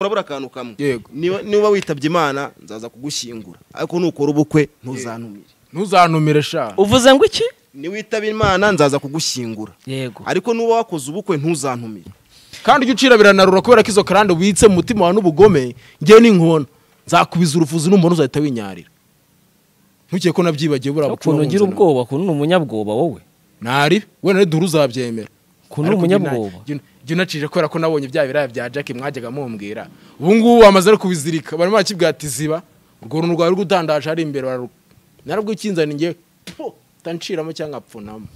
urabura akantu kamwe Yego. niba niba witabye imana nzaza kugushyingura ariko nukora ubukwe ntuzantumire ntuzantumire sha uvuze ngo iki niwitaba imana nzaza kugushyingura yego ariko nuba wakoze ubukwe ntuzantumire kandi ujya ucira biranarura kubera ko izo karande witse mu mutima wawe n'ubugome ngewe n'inkona nzakubiza urufuzi n'umuntu uzahita winyarira ntukeke ko nabyibagiwe buriya ukuntu ugira ubwoba ukuntu ni umunyabwoba wowe ntari wenda dore uzabyemera ukuntu ni Ariko njye na- umunyabwoba njye- njye unacije kubera ko nabonye bya biraya bya jack mwajyaga mumbwira ubu ngubu bamaze no kubizirika barimo barakibwira ati ziba urwo runtu rwawe rw'utandaje ari imbere bararu narabwikinzani ngewe po utanciramo cyangwa apfunamo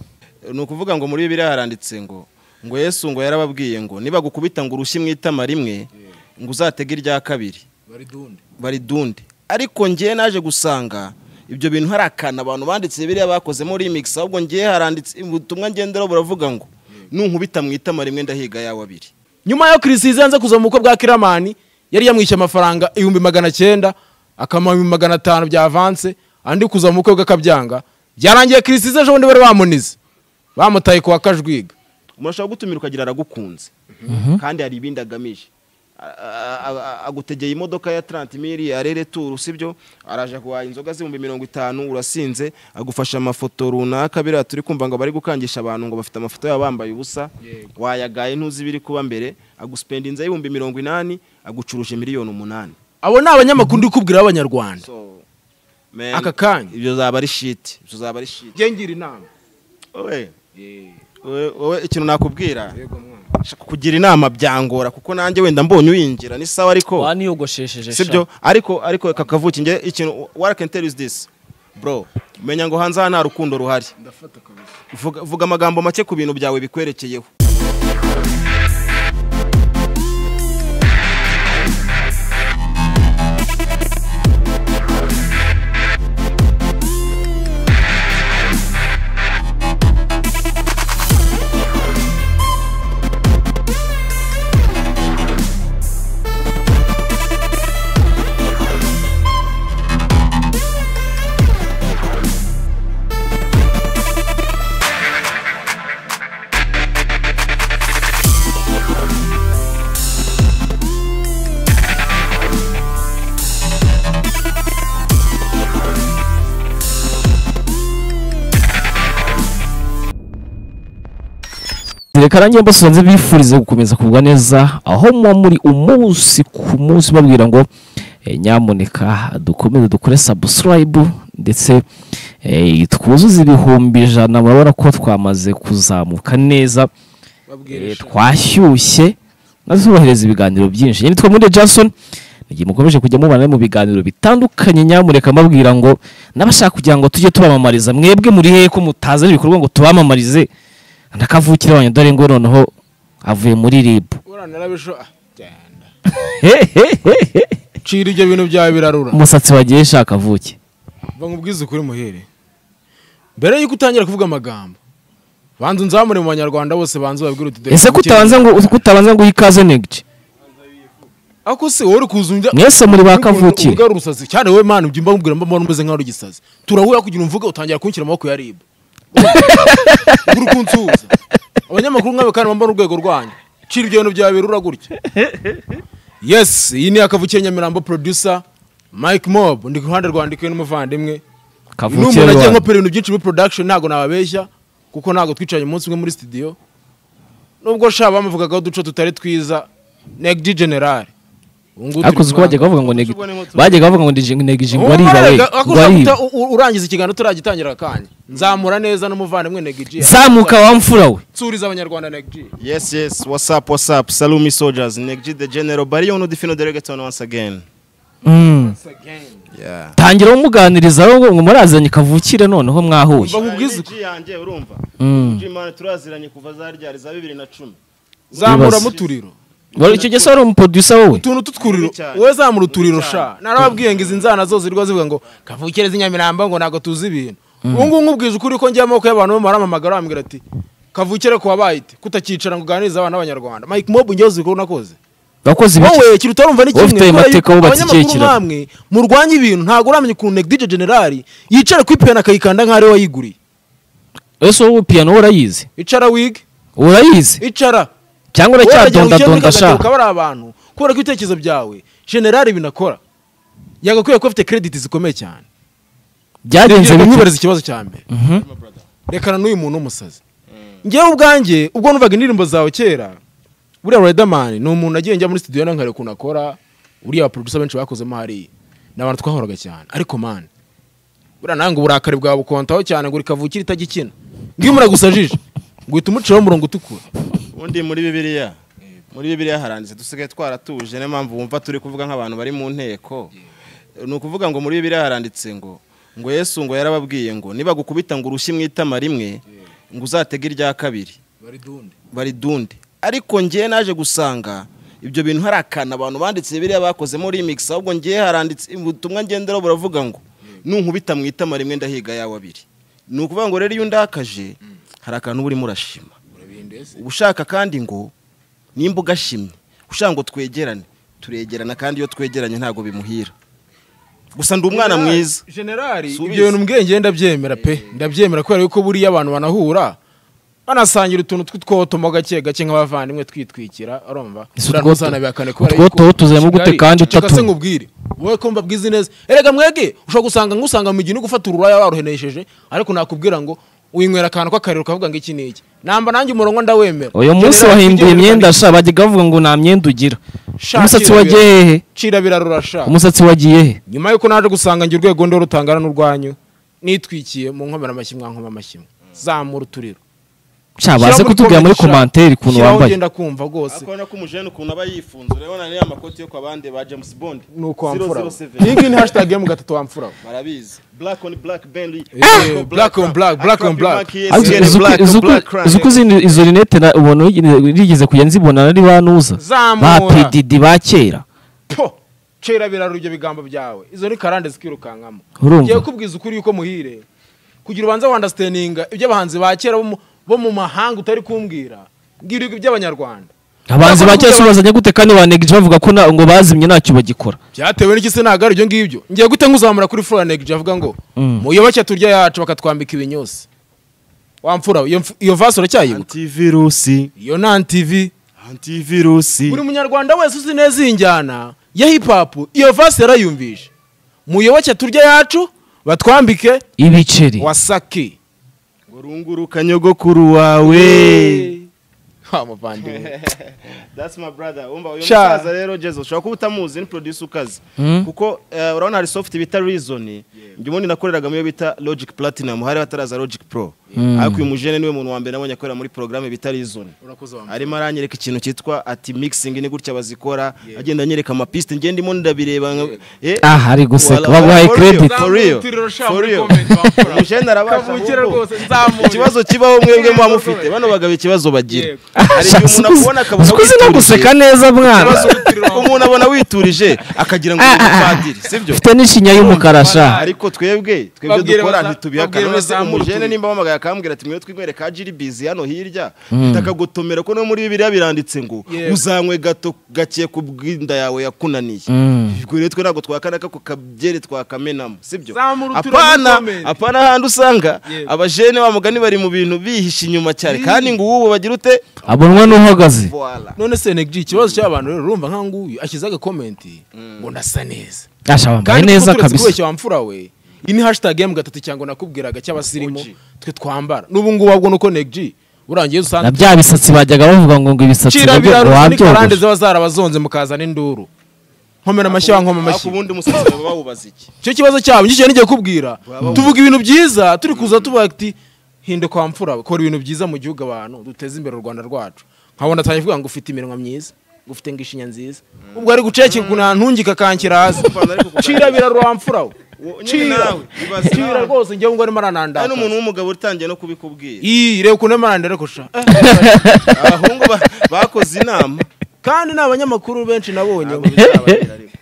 ni ukuvuga ngo muri bibiriya haranditse ngo ngo yesu ngo yarababwiye ngo nibagukubita ngo urushyi mu itama rimwe ngo uzatege irya kabiri bari dunde baridunde ariko ngewe naje gusanga ibyo bintu hari akantu abantu banditse biriya bakozemo remix ahubwo ngewe haranditse ubutumwa ngenderaho buravuga ngo nunkubita mu itama rimwe ndahiga yawe abiri nyuma yo kirisizi yanze kuza mu bukwe bwa kiramani yari yamwishyuye amafaranga ibihumbi magana cyenda akamara ibihumbi magana atanu bya avanse andi kuza mu bukwe bw'akabyanga byarangiye kirisizi ejo bundi bari bamunize bamutaye kuwa kajwiga umuntu ashobora gutumira ukagira aragukunze kandi hari ibindi agamije A- a- a- agutegeye imodoka ya tarantimiri arere turu sibyo araje guhaha inzoga z'ibihumbi mirongo itanu urasinze agufasha amafoto runaka biriya turi kumva ngo bari gukangisha abantu ngo bafite amafoto yabo bambaye ubusa wayagaye ntuzi ibiri kuba mbere agusipenda inzira y'ibihumbi mirongo inani agucuruje miliyoni umunani abo ni abanyamakuru ndi kubwira b'abanyarwanda So, man, Aka kanya. ibyo zaba ari shiti ibyo zaba ari shiti ngira inama wowe wowe- wowe ikintu nakubwira Yego mwana. Shaka kugira inama byangora kuko nanjye wenda mbonye uyinjira ni sawa ariko waniyogoshesheje sibyo ariko ariko reka kavuki nge ikintu what I can tell you is this bro menya ngo hanze aha nta rukundo ruhari vuga, vuga amagambo make ku bintu byawe bikwerekeyeho reka nanjye mbasubiza bifurize gukomeza kugwa neza aho muba muri umunsi ku munsi babwira ngo eh, nyamuneka dukomeze dukore sabusikarayibu ndetse eh, twuzuze ibihumbi ijana murabona ko twamaze kuzamuka neza eh, twashyushye maze tubohereza ibiganiro byinshi nyine twamure jason igihe mukomeje kujya mubana mu biganiro bitandukanye nyamuneka mbabwira ngo n'abashaka kugira ngo tujye tubamamariza mwebwe muri hehe ko mutazana ibikorwa ngo tubamamarize nakavukire wanyu dore ngo noneho avuye muri rib cira ibyo bintu byawe birarura umusatsi wagiye shaka avuke bamubwiza ukuri muhere mbere y'uko utangira kuvuga amagambo banza unzamure mu banyarwanda bose banza babwire uti dore ese iki kutabanza ngo kutabanza ngo uyikaze negice ako se wowe uri kuzunja mwese muri ba kavukire uvuga urusazi cyane wowe mana ubyimba mbwira mba mbona umeze nkaho uri igisazi turahura kugira umvuge utangira kunshyira amaboko ya ribu uri kunsuhuza abanyamakuru nkabe kandi bambara urwego rwanyu cira ibyo bintu byawe birura gutya yes iyi ni akavukiye nyamirambo producer mike mob ndi ku ruhande rwandikiwe n'umuvandimwe ni kavukire umuntu agiye rwanda nkopera ibintu byinshi muri production ntabwo nababeshya kuko ntabwo twicaranye umunsi umwe muri studio nubwo sha bamuvugagaho uduco tutari twiza negdi general ubu ngubu ariko turi uzi ko kumwe. bajyaga bavuga ngo negi bajyaga bavuga ngo ndi- negije ngo ari ibawe Umubaraga, ako ngo ari ushaka iba guta- u- urangiza ikiganiro turagitangira kanya nzamura neza n'umuvandimwe negdi zamuka wa mfura we nsuriza abanyarwanda negdi yes yes what's up what's up salumi soldiers negji the general bariyo no defino delegation once again Mm. yeah tangira umuganiriza aho ngo murazanye kavukire noneho mwahuye bakubwiza uko Energy yanjye urumva Mm. imana turaziranye kuva za ryari za bibiri na cumi zamura muturiro Wari- icyo gihe se wari umuproducer wowe utuntu tw'uturiro Mubi cyane. wowe zamura uturiro Mubi cyane. sha narababwiye ngo izi nzana zose zirirwa zivuga ngo kavukire z'inyamirambo ngo ntabwo tuzi ibintu ubu ngubu nkubwije ukuri ko njya amaboko y'abantu bo baramamagara bambwira ati kavukire ku wabayite kutakicara ngo uganirize abana b'abanyarwanda mike mob njyewe ziko nakoze wakoze ibiki wowe ikintu utarumva ni Wowe kimwe ufite ayo kubera mateka yuko wubatse ikihe abanyamakuru kiraro? namwe murwanya ibintu ntabwo uramenya ukuntu negdije generali yicara kuri piyano akayikanda nk'aho ari we wayiguriye ese wowe piyano wowe urayizi icara wig urayizi icara cyangwa Wowe uragira ngo ukine uracyadondadonda kagateruka sha bariya bantu kubera ko ibitekerezo byawe generali binakora yagakwiye kuba afite krediti zikomeye cyane byagenze bite? bimwibariza ikibazo cya mbere Mhm. rekana n'uyu muntu w'umusazi ngewe ubwanjye ubwo numvaga indirimbo zawe kera buriya Riderman ni umuntu nagiye njya muri studio nkareba ukuntu akora uriya producer benshi bakozemo hariya ni abantu twahoraga cyane ariko man buriya nange uburakari bwawe bukontaho cyane ngo rikavukira itajya ikina ngiyo muragusajije ngo uhita umuciraho umurongo utukura ubundi muri bibiliya muri bibiliya haranditse dusigaye twaratuje niyo mpamvu wumva turi kuvuga nk'abantu bari mu nteko ni ukuvuga ngo muri bibiliya haranditse ngo ngo yesu ngo yarababwiye ngo nibagukubita ngo urushyi mu itama rimwe ngo uzatege irya kabiri baridunde ariko ngewe naje gusanga ibyo bintu hari akantu abantu banditse biriya bakozemo remix ahubwo ngewe haranditse ubutumwa ngenderaho buravuga ngo nunkubita mu itama rimwe ndahiga yawe abiri ni ukuvuga ngo rero iyo undakaje hari akantu uba urimo urashima uba ushaka kandi ngo nimba ugashimye ushaka ngo twegerane turegerana kandi iyo twegeranye ntabwo bimuhira gusa ndi umwana mwiza generali Si ibyo ubizi. bintu mbwenge ndabyemera pe ndabyemera kubera yuko buriya abantu banahura banasangira utuntu tw'utwotomo gake gake nk'abavandimwe twitwikira urumva Ese Buriya utwoto- ntuzanabihakane kubera utwoto yuko- tuzemo gute Kigali, kandi ceceka utatu? se nkubwire wowe ko mbabwizi neza erega mwege ushobora gusanga nk'usanga mu gihe uri gufata ururaya waruhenesheje ariko nakubwira ngo uyinywera akantu k'akariro ukavuga ngo iki n'iki namba nanjye umurongo ndawemera uyu munsi Generali, tugiye wahinduye imyenda kuganira. sha bajyaga bavuga ngo nta mwenda ugira Sha, umusatsi kirabira. wagiye hehe cira birarura sha umusatsi wagiye he nyuma y'uko naje gusanga njye urwego ndora rutangana n'urwanyu nitwikiye mu nkomera amashyi mwankoma amashyi mwe. zamura uturiro sha baze Shyira muri kutubwira muri comment, sha. komantere ukuntu Shyiraho wambaye ugenda kumva rwose akabona ko umujene ukuntu aba yifunze urabona niyo amakoti yo kwa bande ba james bond ni uko wamfura 007. iyi ngiyi ni hashtag yo mu gatatu wamfura barabizi black on black benly Eh, black on black, black on black. Ariko izi uko- izi uko- izi uko zino- izo rinete na- ubona uri- nigeze kujya nzibona nari banuza ba Zamura. pedidi ba kera po cera birarura ibyo bigambo byawe izo ni karande zikirukankamo Urumva? ngiye kubwiza ukuri yuko muhire kugira ubanza wandastandinga ibyo abahanzi ba kera bo mu- bo mu mahanga utari kumbwira ngira ibyo iby'abanyarwanda abahanzi ba kera se bazanye gute kandi banegije bavuga ko na- ngo bazimye ntacyo bagikora byatewe n'iki se ntabwo ari ibyo ngibyo ngiye gute nkuzamura kuri flora negije avuga ngo Mm. muyoboke turya yacu bakatwambika ibinyose wamfura iyo mfu- iyo vasi uracyayibuka antivirusi iyo ni antivi antivirusi buri munyarwanda wese uzi neza iyi njyana ya hip hop iyo vasi yarayumvishe muyoboke turya yacu batwambike ibiceri wasake ngo runguruka nyogokuru wawe Ha, muvandimwe That's my brother. Umva uyu Sha. musaza rero Jezo ushobora kuba utamuzi ni producer ukazi. Mm. Kuko eh, urabona hari soft bita Reason. Njye ubundi nakoreraga mu yo bita Logic Platinum hari bataraza Logic Pro. Ariko uyu mujene niwe muntu wa mbere nabonye akorera muri programme bita Reason. urakoze wa Arimo aranyereka ikintu cyitwa ati mixing ni gutya bazikora agenda anyereka amapiste ngende ndimo ndabireba nka- eh Ah, ari guseka. Wala- Baguhaye for real, credit. for real, Nzamutiriro sha for muri real. comment wamfura. Mujene arabasha Kavukire ahubwo. rwose, nzamure. Ikibazo kibaho mwebwe muba mufite Nzamure. bano bagabo ikibazo bagira. Yego. Hari igihe Sha, umuntu uzi- akubona akavuga uzi ko uzi no witurije. guseka neza mwana Ikibazo witurije. umuntu abona witurije akagira ngo ni umupadiri sibyo ufite n'ishinya y'umukara sha ariko twebwe twebwe Babwire dukora baza- ntitubihakana babwire none se bazamure umujene uturije. nimba wamagaye akambwira ati mwe twinywere ka jiribizi hano hirya takagotomera ko no muri bibiriya biranditse ngo Yego. uzanywe gato gake ku bw'inda yawe yakunaniye Mm. ubwo rero twe ntabwo twakana ko kabyere twakamenamo sibyo Zamura uturire apana muri comment. apana ahandi usanga Yego. abajene ba mugani bari mu bintu bihishe inyuma cyane kandi ngo ubu bagira ute abonwa n'uhagaze Voila. none se negiji ikibazo cy'abantu rero urumva nka nguyu ashyize agakomenti ngo ndasa neza asha wambaye kandi kuko neza turetse kabisa kubeshya wamfura we iyi ni hashtag ya mu gatatu cyangwa nakubwiraga cy'abasirimu Oji. twe twambara n'ubu ngubu ahubwo nuko negiji urangiye na usanga bya bisatsi bajyaga bavuga ngo ngo ibisatsi cira nabyo birarura ni karande wabyogosha ziba zarabazonze mukazana induru nkomera amashyi wankoma Ariko amashyi ubundi umusazi baba bawubaza iki icyo kibazo cyabo nicyo nigiye kubwira Waba- tuvuga ibintu byiza turi kuza tuvuga ati hinde kwa mfura we." kora ibintu byiza mu gihugu abantu duteze imbere u rwanda rwacu nkabona atangiye kuvuga ngo ufite iminwa myiza ufite ngo ishinya nziza ubwo ari guceceka ukuntu ntungika kankira hasi Umva, ariko kuganira- cira birarura mfura we Wo- nyine cira nawe, ibaze cira nawe. rwose njyewe ngo arimo Hari n'umuntu aranandakaza w'umugabo utangiye no kubikubwira iyi reba ukuntu arimo arandandakosha abahungu ba- bakoze inama kandi ni abanyamakuru benshi nabonye Ntabwo bizabagera ariko.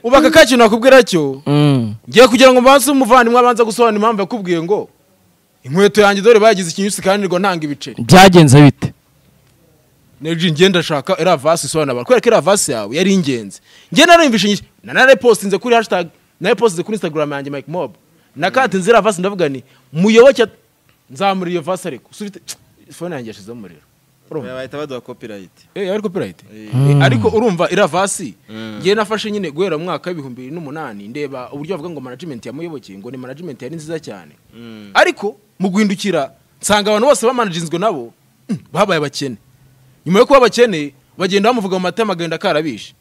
ubaka ka kintu nakubwira cyo Mm. ngiye kugira ngo mbanze umuvandimwe abanza gusobanura impamvu yakubwiye ngo inkweto yanjye dore bagize ikinyusi kandi ngo ntanga ibiceri byagenze bite neji ngiye ndashaka iriya vasi isobanura abantu kubera ko iriya vasi yawe yari ingenzi ngiye narayumvishe nyinshi na narayipositinze kuri hashtag narayipositinze kuri instagram yanjye mike mob nakatinze iriya vasi ndavuga ni muyoboke nzamura iyo vasi ariko usubite fone yanjye yashizemo umuriro urumva bahita baduha copyright Eh, yari copyright Eh. Eh, ariko urumva iravasi ngewe nafashe nyine guhera mu mwaka w'ibihumbi bibiri n'umunani ndeba uburyo bavuga ngo management yamuyobokeye ngo ni management yari nziza cyane ariko mu guhindukira nsanga abantu bose bamanaginzwe nabo mm, babaye abakene nyuma yo kuba abakene bagenda bamuvuga mu matama agenda akarabishe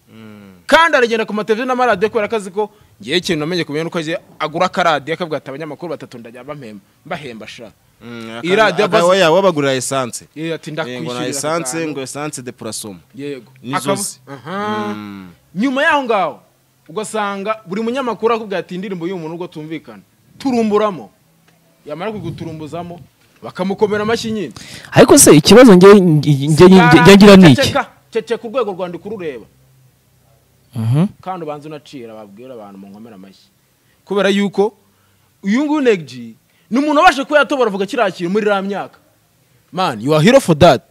kandi aragenda ku mateleviziyo n'amaradiyo kubera akazi ko ngewe ikintu namenye kumenya nuko agiye agura akaradiyo akabwata abanyamakuru batatu ndajya bamhemba mbahemba sha Iyi radiyo basi- akawe yawe wabagurira esanse Eh, ati Eh, ngo na ndakwishyurira esanse gatanu." ngo esanse de purasomo yego N'izozi. Akaba- Aha. nyuma y'aho ngaho ugasanga buri munyamakuru akubwira ati indirimbo y'umuntu ubwo tumvikana turumburamo yamara kuguturumbuzamo bakamukomera amashyi nyine ariko se ikibazo njye njye- njye- njye ngira ni iki Ceceka, ceceka urwego rwandika urureba Mhm. kandi ubanza unacira babwira abantu munkomera amashyi kubera yuko uyu nguyu negji ni umuntu wabasha kuba yatobora avuga kiriya kintu muri iriya myaka man you are hero for that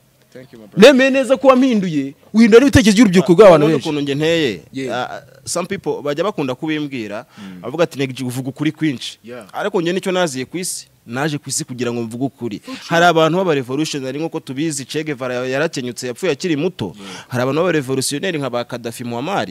nemeye neza ko wampinduye uhindura n'ibitekerezo by'urubyiruko rw'abantu Ubundi benshi ukuntu njye nteye Yeah. ah, some people bajya bakunda kubimbwira bavuga ati negiji uvuga ukuri kwinshi Yeah. ariko njye nicyo naziye ku isi naje ku isi kugira ngo mvuge ukuri hari abantu b'abarevolutionary nk'uko tubizi Che Guevara yarakenyutse yapfuye akiri muto hari abantu b'abarevolutionary nka ba Gaddafi Muammar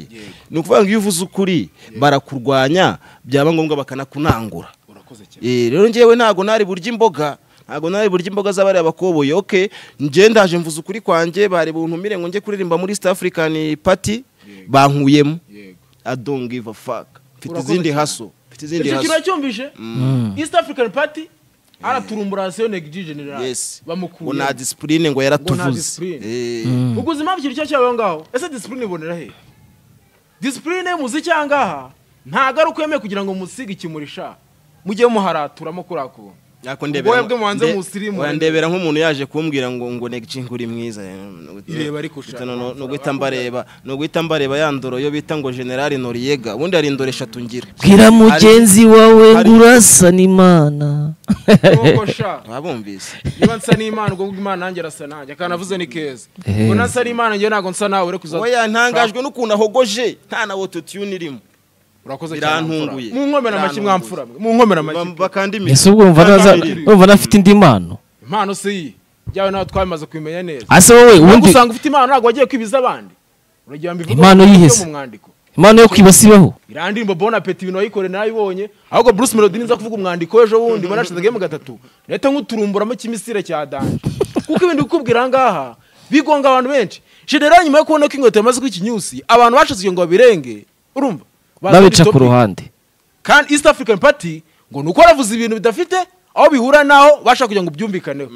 ni ukuvuga ngo iyo uvuze ukuri barakurwanya byaba ngombwa bakanakunangura urakoze cyane Eh, rero njyewe ntago nari burya imboga ntago nari burya imboga z'abariya bakoboye oke njye ndaje mvuze ukuri kwanjye bari buntumire ngo njye kuririmba muri east african party bankuyemo yego i don't give a fuck mfite Urakoze izindi cyane. haso mfite izindi icyo kintu haso yacyumvise east african party araturumbura hasiyo negi general yes ngo bamukuye nta discipline ngo Ngo nta yaratuvuze discipline. Eh, uguze impamvu ikintu cyose cyabaye aho ngaho ese disipurine ibonera he disipurine y'umuziki aha ngaha nta garuka yemewe kugira ngo musige ikimurisha mujye muharaturamo kuriya kuntu ariko Ubwoya bwe muhanze nde- musirimu. oya, ndebera nk'umuntu yaje kumbwira ngo ngo negji nguri mwiza eh, nuguti- Ireba ariko nuguti- ushaka no- amafaranga. no guhita mbareba no guhita mbareba ya ndoro yo bita ngo general Noriega ubundi hari indoro eshatu ngira bwira mugenzi wawe hari- ngo urasana imana nk'uko sha abumvise niba nsa n'imana ubwo bw'imana nanjye arasa nanjye akanavuze ni keza Eh. ubwo nasa n'imana njyewe ntabwo nsa nawe ure kuza oya ntangajwe n'ukuntu ahogoje nta na wototune irimo urakoze Birantunguye. mu nkomera amashyi Birantunguye. mwamfura mwe mu nkomera amashyi Bam- bakandimiye ese ubwo wumva naza- wumva nafite indi mpano impano si iyi njyawe nawe twabimaze kubimenya neza ase wowe ntabwo ubundi usanga ufite impano ntabwo wagiye kwibiza abandi uragira mbivuge Impano mu buryo yihese. mu mwandiko impano yo kwibasibaho iriya ndirimbo bon apeti ibintu wayikoreye nayibonye ahubwo bruce melody niza kuvuga umwandiko w'ejo bundi wanashize game gatatu leta nk'uturumburamo ikimisire cya danje kuko ibintu bikubwira aha ngaha bigonga abantu benshi general nyuma yo kubona ko inkweto yamaze kukinyusi abantu bashize ngo babirenge urumva Bazana babica ku topic. ruhande kandi east african party ngo ni uko baravuze ibintu bidafite aho bihura n'aho bashaka kugira ngo byumvikaneho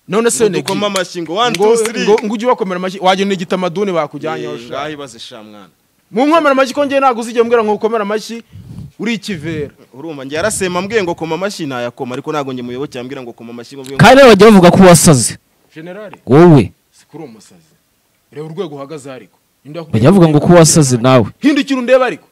none se Ngo dukome amashyi ngo one, ngo two, three. ngo- ngo ujye ubakomera amashyi wagenera igitamaduni bakujyanyeho sha. ngaho ibaze sha mwana mu nkomera amashyi ko njye ntabwo uzigera umbwira ngo ukomere amashyi uri ikivera urumva njye yarasema ambwiye ngo koma amashyi ntayakoma ariko ntabwo njye muyoboke yambwira ngo koma amashyi ngo mbwiye ngo- kandi rero bajya bavuga ko wasaze generale wowe si kuri uwo musazi reba urwego uhagaze ariko Ninde wakubwiye bajya bavuga ngo ko wasaze nawe hindukira undebe ariko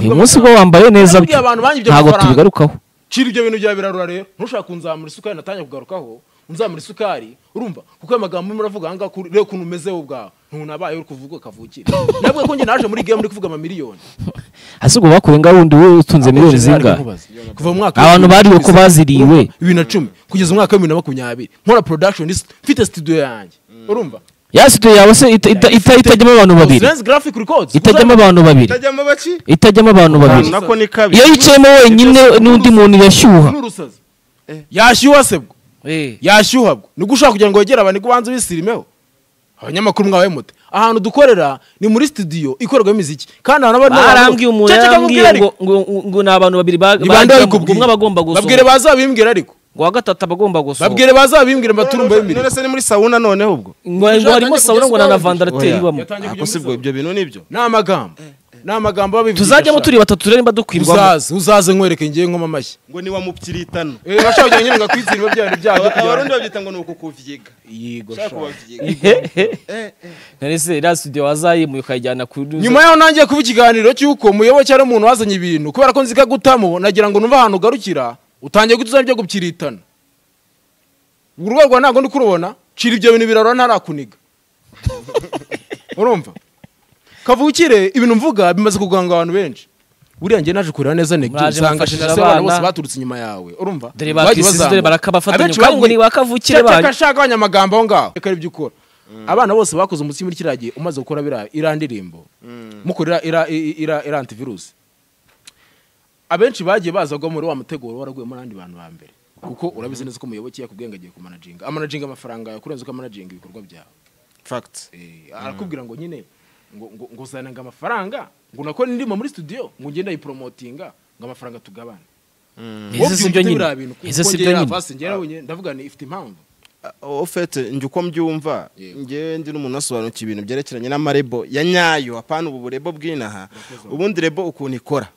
uyu munsi ubwo wambaye neza Nabwiye byo abantu banyibye ntabwo amafaranga. tubigarukaho cira ibyo bintu bya birarura rero ntushaka kunzamura isukari natangiye kugarukaho unzamura isukari urumva kuko ayo magambo urimo uravuga aha ngaha kuri- reba ukuntu umeze wowe ubwawe ntunabaye uri kuvuga kavukire navuga ko njye naje muri game uri kuvuga amamiliyoni ese ubwo bakuye ngaho undi wowe utunze miliyoni zingahe kuva mu mwaka abantu bariwe ko baziriwe bibiri na cumi kugeza umwaka wa bibiri na makumyabiri nkora production is- mfite studio yanjye urumva ya situdiyo yawe se ita- ita- ita- itajyamo abantu babiri Silenzi Graphic Records itajyamo abantu babiri Utajyamo baki itajyamo abantu babiri Ahantu nako ni kabi iyo yicayemo wenyine n'undi muntu irashyuha n'urusazi yashyuha se bwo yashyuha bwo ni gushaka kugira ngo wegere abantu ubanza ubisirimeho abanyamakuru mwabaye mute ahantu dukorera ni muri studio ikorerwamo imiziki kandi ahantu haba hari abantu- barambwiye umuntu Ceceka nkubwire yarambwiye ariko. ngo ngo ngo ni abantu babiri ba- Ni bande bagamo, babikubwiye? umwe abagomba babwire gusohoka bazabimbwire ariko ngo wa gatatu abagomba gusohoka babwire bazabimbwire mbaturumbe none se ni muri sauna noneho ubwo ngo ngo harimo sawura ngo na lavandarateri ibamo Yatangiye Ako kujya muri si bwo sauna. ibyo bintu nibyo ni amagambo ni amagambo babivuga tuzajyamo turi batatu rero nimba dukwirwamo uzaze uzaze nkwereke ngewe nkoma amashyi ngo ni wa mupyiritano Eh, bashaka kugira ngo nyine ngakwizirima bya bintu byawe byo kugira abarundi ngo babyita ngo ni ukukuvyiga Yego, ushaka sha. kubavyiga none se iriya studio wazayimuye ukayijyana ku nyuma yaho nangiye kuba ikiganiro cy'uko muyoboke ari umuntu wazanye ibintu kubera ko nzika gutamo nagira ngo numve ahantu ugarukira utangiye gutuza ibyo gupiritana urwo rwa ntabwo ndi kurubona cira ibyo bintu birarura ntarakuniga urumva kavukire ibintu mvuga bimaze kuganga abantu benshi buriya njye naje kureba neza negiti Mwaje usanga mufashije generasiyo y'abana bose abana. baturutse inyuma yawe urumva Dore Bagiye bakisize, bazamuka. dore barakabafatanya, Abenshi kandi ngo bagiye- ni bakavukire Cyakeka banyu. nshaka abanyamagambo aho ngaho reka aribyo ukora abana bose bakoze umutsima muri kiriya gihe umaze gukora biriya iriya ndirimbo mukorera iriya iriya- iriya- iriya antivirus abenshi bagiye baza kugwa muri wa muteguro waraguye muri abandi bantu ba mbere kuko urabizi neza ko umuyoboke yakubwiye ngo agiye kumanajinga amanajinga amafaranga yawe kurenza uko amanajinga ibikorwa byawe fagiti Eh, arakubwira ngo nyine ngo ngo ngo uzananga amafaranga ngo nakora indirimbo muri studio ngo ngende ayiporomotinga ngo amafaranga tugabane ese si byo nyine ese si byo nyine nyine ndavuga ni ifite impamvu ofete njye uko mbyumva Yego. njyewe ndi n'umuntu unasobanukiwe ibintu byerekeranye n'amarebo ya nyayo apana ubu burebo bw'inaha ubundi rebo ukuntu ikora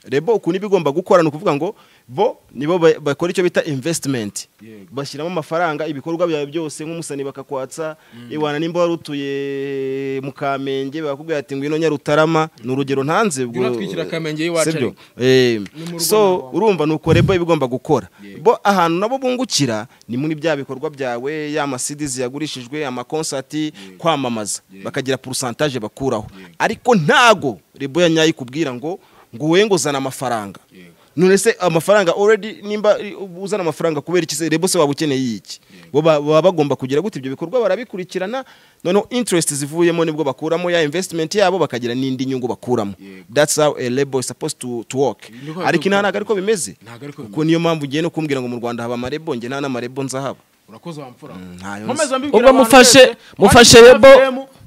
rebo ukuntu iba igomba gukora ni ukuvuga ngo bo nibo ba- bakora icyo bita invesitimenti Yego. bashyiramo amafaranga ibikorwa byawe byose nk'umusani bakakwatsa iwana nimba wari utuye mu kamenge bakakubwira ati ngwino nyarutarama ni urugero ntanze ubwo Unatwikira Kamenge y'iwacu Sibyo? ariko. Eh, Ni mu rugo so ntago urumva ni uko rebo iba igomba gukora Yego. bo ahantu nabo bungukira ni muri bya bikorwa byawe ya masidizi yagurishijwe amakonsati kwamamaza bakagira porusantaje bakuraho ariko ntago rebo ya nyayo ikubwira ngo ngo wowe ngo uzana amafaranga Yego. none se amafaranga already nimba i- uzana amafaranga kubera iki se rebo se waba ukeneye iki bo ba- baba bagomba kugira gute ibyo bikorwa barabikurikirana noneho interest zivuyemo nibwo bakuramo ya investment yabo bakagira n'indi nyungu bakuramo Yego. that's how a label is supposed to, to work Niko bari ariko kubikora. inaha ntabwo ariko bimeze Ntabwo ariko kuko niyo mpamvu ugiye no kumbwira ngo mu rwanda haba amarebo njye nta n'amarebo nzahaba urakoze wamfura ntayo nzi. Ubwo mufashe- mufashe Rebo.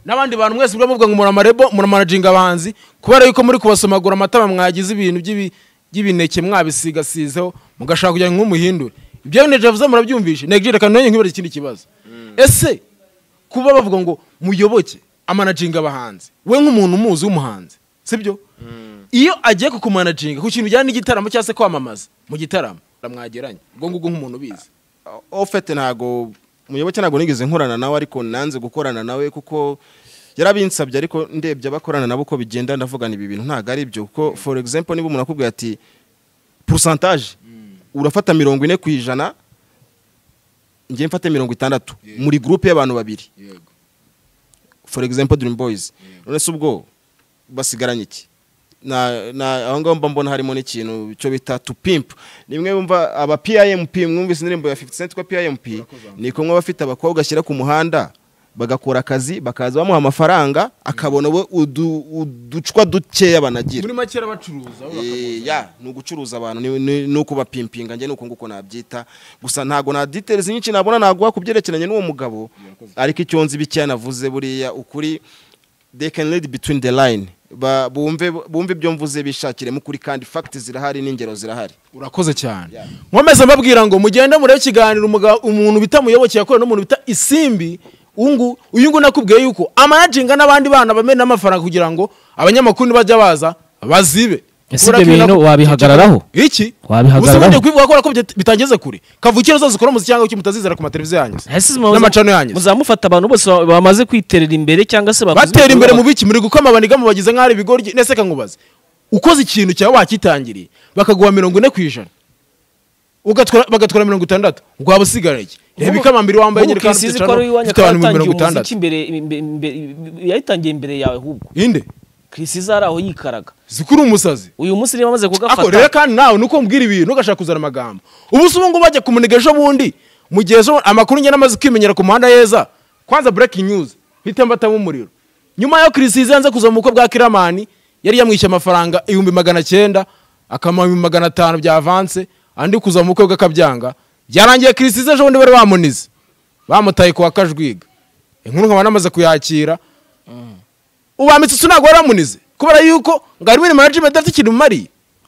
n'abandi bantu mwese mujya muvuga ngo muri amarebo muri amanajinga abahanzi kubera yuko muri kubasomagura amatama mwagize ibintu by'ibi- by'ibineke mwabisigaseho mugashaka kugira ngo nk'umuhindure ibyo neje avuze murabyumvishe neje reka none nkibaza ikindi kibazo ese kuba bavuga ngo muyoboke amanajinga abahanzi we nk'umuntu umuzi w'umuhanzi sibyo iyo agiye kukumanajinga ku kintu bijyanye n'igitaramo cyangwa se kwamamaza mu gitaramo mwageranye ubwo ngubwo nk'umuntu ubizi ofete ntago muyoboke ntago nigeze nkorana nawe ariko nanze gukorana nawe kuko yarabinsabye ariko ndebye abakorana nabo uko bigenda ndavuga ni ibi bintu ntago ari byo kuko for example niba umuntu akubwira ati porusantaje urafata mirongo ine ku ijana njye mfate mirongo itandatu muri gurupe y'abantu babiri yego for example dream boys none se ubwo basigaranye iki na na aho ngaho mba mbona harimo n'ikintu cyo bita to pimp nimwe wumva aba PIMP mwumvise indirimbo ya 50 cent kwa PIMP ni kumwe abafite abakobwa ashyira ku muhanda bagakora akazi bakaza bamuha amafaranga akabona we udu- uducwa dukeya banagira muri make arabacuruza bo Eh, bakabona. ya ni ugucuruza abantu ni- ni ni ukubapimpinga njye ni uko nguko nabyita gusa ntago na details nyinshi nabona naguha ku byerekeranye n'uwo mugabo ariko icyo nzi bikeya navuze buriya ukuri they can read between the line Ba- bumve bumve ibyo mvuze bishakiremo ukuri kandi fact zirahari n'ingero zirahari urakoze cyane nkomeze mbabwira ngo mugende murebe ikiganiro umuga- umuntu bita muyoboke yakorewe n'umuntu bita isimbi ungu uyu nguyu nakubwiye yuko amanaginga n'abandi bana bamena amafaranga kugira ngo abanyamakuru nibajya baza bazibe Ese Kubera ibyo ko bintu nako- wabihagararaho? iki Wabihagararaho? gusa ubundi kubivuga kubera ko bita- bitageze kure kavukire uzose ukora umuziki cyangwa icyo mutazizera ku mateleviziyo yanyu Ese muza- n'amacano yanyu muzamufata abantu bose ba- bamaze kwiterera imbere cyangwa se bakoze batera imbere ibikorwa- mu biki muri gukoma abaniga mu bagize nk'aho ari ibigoryi nese kankubaze ukoze ikintu cyawe wakitangiriye bakaguha mirongo ine ku ijana Ugatwara- bagatwara mirongo itandatu ngo waba usigara iki reba ikamambiri wambaye Wowe nyine kandi ukisize ufite ko ari ijana, uwanyu ufite abantu yatangiye mirongo umuziki itandatu imbere- imbe- imbe- imbe- yayitangiye imbere yawe ahubwo inde kirisize ari aho yikaraga zikuri umusazi uyu munsi niba amaze ako rero kugafata kandi nawe nuko umbwira ibintu ugashaka kuzana amagambo ubu se ubu ngubu bajya kumuniga ejo bundi mu gihe ejo amakuru ngena amaze kwimenyera ku muhanda heza kwanza breaking news mpita mbatamo umuriro nyuma yo kirisize yanze kuza mu bukwe bwa kiramani yari yamwishyuye amafaranga ibihumbi magana cyenda akama ibihumbi magana atanu bya avanse andi kuza mu bukwe bw'akabyanga byarangiye kirisize ejo bundi bari bamunize bamutaye kuwa kajwiga inkuru nkaba namaze kuyakira ubambitse usu ntabwo waramunize kubera yuko ngo harimo imirimo ya jimedafite ikintu umariye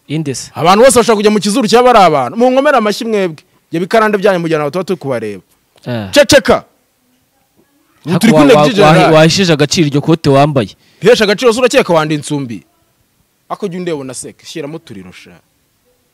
indese abantu bose bashaka kujya mu kizuru cyaba ari abantu mu nkomere amashyi mwebwe ibyo bikarande byanyu mujyana aho tuba turi kubareba Eh. ceceka Ariko turi wa- kumwe wa- wa- by'ijenerali wahesheje agaciro iryo kote wambaye hesha agaciro se urakeka wanda insumbi ako jya undeba unaseka shyiramo uturiro sha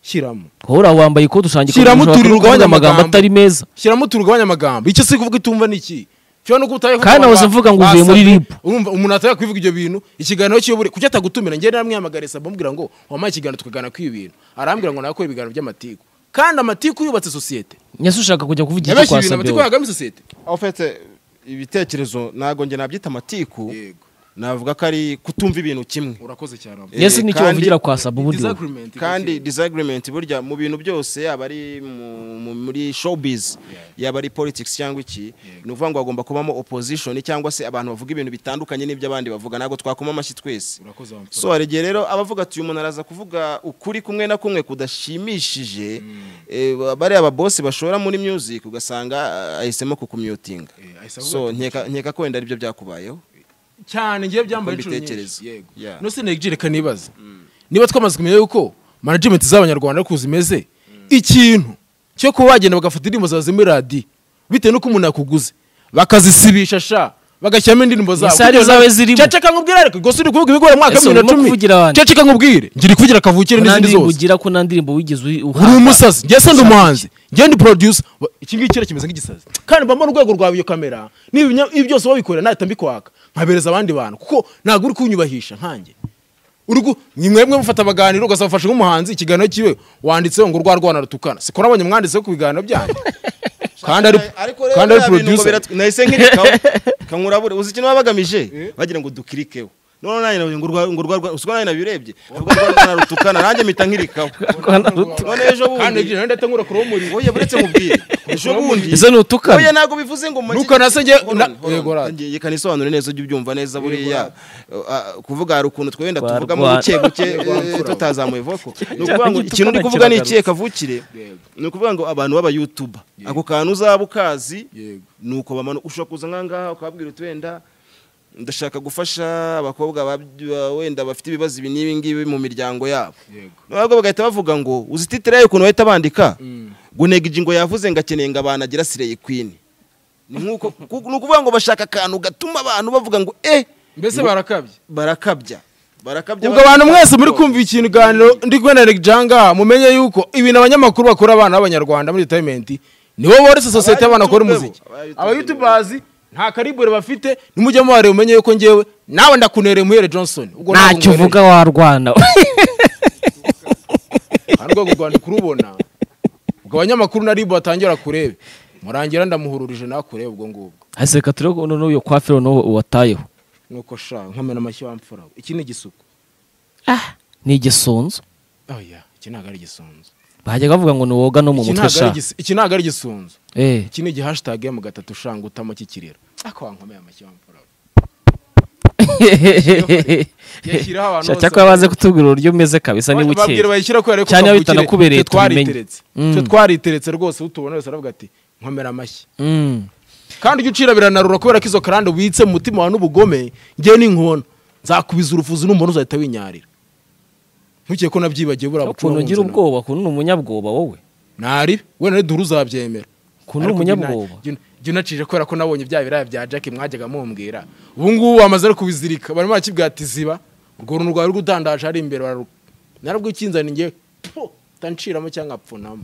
shyiramo wowe uraho wambaye ikote usanga ikote shyiramo ushobora uturiro kuvuga ugabanya amagambo atari meza shyiramo uturiro ugabanya amagambo icyo si kuvuga itumva ni iki Ushobora no kuba utayavuga Kandi abantu nahoze ba- mvuga ngo uvuye muri basabye, RIB. urumva umuntu atari kubivuga ibyo bintu ikiganiro cy'iyobore kuki atagutumira njye naramwihamagariye saba amubwira ngo wampaye ikiganiro tukaganira kuri ibi bintu arambwira ngo nakore ibiganiro by'amatiku kandi amatiku yubatse sosiyete nyese ushaka kujya kuvugira icyo yabeshye ibintu kwasabye amatiku wowe yagamo isosiyete ofete ibitekerezo ntabwo njye nabyita amatiku yego navuga ko ari kutumva ibintu kimwe urakoze cyane Eh, ese nicyo kandi- bavugira kwa saba uburyo Disagreement kandi igakira. disagreement burya mu bintu byose yaba ari mu- mu- muri showbiz yaba ari politics cyangwa iki ni ukuvuga ngo hagomba kubamo opposition cyangwa se abantu bavuga ibintu bitandukanye n'ibyo abandi bavuga ntabwo twakoma amashyi twese urakoze wa mfura so hari igihe rero abavuga ati uyu muntu araza kuvuga ukuri kumwe na kumwe kudashimishije eh, bariya ababosi bashora muri music ugasanga ah, ahisemo kukumyotinga Eh, ahise avuga so nkeka nkeka ko wenda aribyo byakubayeho cyane ngiye byambaye Uko inshuro mbitekereza. nyinshi yego Yeah. no sinegije reka nibaza niba twamaze kumenya yuko management z'abanyarwanda ariko zimeze ikintu cyo kuba bagenda bagafata indirimbo zawe zo muri radiyo bitewe n'uko umuntu yakuguze bakazisibisha sha bagashyiramo indirimbo zabo Isari kugira ngo- zawe zirimo. ceceka nkubwire ariko gusa uri kuvuga ibigori mwaka Ese wa bibiri na urimo cumi kuvugira abantu. ceceka nkubwire ngira kuvugira kavukire nta n'izindi ndirimbo zose ugira ko nta ndirimbo wigeze uri uyi- uhabwa. umusazi njye se ndi umuhanzi njye ndi producer Wa- iki ngiki rero kimeze nk'igisazi kandi mbamo urwego rwawe iyo kamera n'ibinya- ibi byose wabikorera ntahita mbikwaka nkabereza abandi bantu kuko ntabwo uri kunyubahisha nkanjye uri gu- ni mwebwe mufata abaganiro ugasaba ufashe nk'umuhanzi ikiganiro kiwe wanditseho ngo urwa rwana rutukana sikora abonye mwanditseho ku biganiro byanyu kandi ari ariko rero kandi ari biriya bintu ngo producer biratwi- nahise nkirikaho kankurabure uzi ikintu baba bagamije bagira ngo dukirikeho none nanjye navuze ngo urwa- ngo urwa- usiko nanjye nabirebye avuga ngo rwana rutukana nanjye mpita nkirikaho Rwana rutukana. none ejo kandi bundi igihe ndetse nkura kuri muri oya buretse mubwire ejo bundi ese ni utukana oya ntabwo bivuze ngo mu- Ntukanase njye- Hold on, na- hold on. Yego, rad. Njye- reka nisobanure neza ujye ubyumva neza buriya Uh, uh, kuvuga hari ukuntu twenda Rwa- tuvugamo rwa- buke buke eh, tutazamuye voko ni ukuvuga ngo ikintu ndi kuvuga ni ikihe kavukire ni ukuvuga ngo abantu b'aba youtuber ako kantu uzaba ukazi Yego. ni uko bamanuka ushobora kuza nk'ahangaha ukababwira uti wenda ndashaka gufasha abakobwa bab- wenda bafite ibibazo ibi n'ibi ngibi mu miryango yabo Yego. nabwo bagahita bavuga ngo uzi titire yayo ukuntu bahita bandika ngo negiji ngo yavuze ngo akeneye ngo abantu agira sireyi kwini ni nk'uko ku- ni ukuvuga ngo bashaka akantu gatuma abantu bavuga ngo eh mbese barakabye barakabya barakabya ubwo abantu mwese muri kumva ikintu ganiro ndi kumwe na Janga mumenye yuko ibintu abanyamakuru bakora abana b'abanyarwanda muri entertainment nibo boretse sosiyete y'abana bakora Aba-youtubers, umuziki aba-youtubers. aba youtubers nta karibure bafite nimujya mubareba umenye yuko ngewe nawe ndakunereye muhere Johnson ubwo ntabwo ntacyo nkwereye. uvuga warwana hari urwego rwanda kurubona ubwo abanyamakuru naribo batangira kurebe murangira ndamuhururije nakurebe ubwo ngubwo hasi reka turebe ko noneho iyo kwafiro noneho uwatayeho nuko sha nkamena amashyi wamfura iki ni igisuko ni igisunzu oya iki ntabwo ari igisunzu bajyaga bavuga ngo ni woga no mu Iki mutwe ntabwo sha ari igis- iki ntabwo ari igisunzu eh iki ni igihashitage mu gatatu ushanga utamo cy'ikiriro ako wankomeye amashyi wamfura yashyiraho abantu Sha, bose cyakora baze kutubwira uburyo umeze kabisa niba babwira ukeye bayishyira kubera Cyane iyo kavukire, bitanakubereye twe tubimenye. twariteretse Mm. twe twariteretse rwose utubona wese aravuga ati nkomera amashyi Mm. kandi ujya ucira biranarura kubera ko izo karande ubitse mu mutima wawe n'ubugome ngewe n'inkona nzakubiza urufuzi n'umuntu uzahita winyarira ntukeke ko nabyibagiwe buriya bucura ukuntu ugira ubwoba ukuntu ni umunyabwoba wowe ntari wenda ni duru uzabyemera ukuntu ni Ariko umunyabwoba jya una- jya unacije kubera ko nabonye bya biraya bya jack mwajyaga mumbwira ubu ngubu bamaze no kubizirika barimo barakibwira ati ziba urwo runtu rwawe rugutandaje hari imbere bararu narabwikinzani ngewe po utanciramo cyangwa apfunamo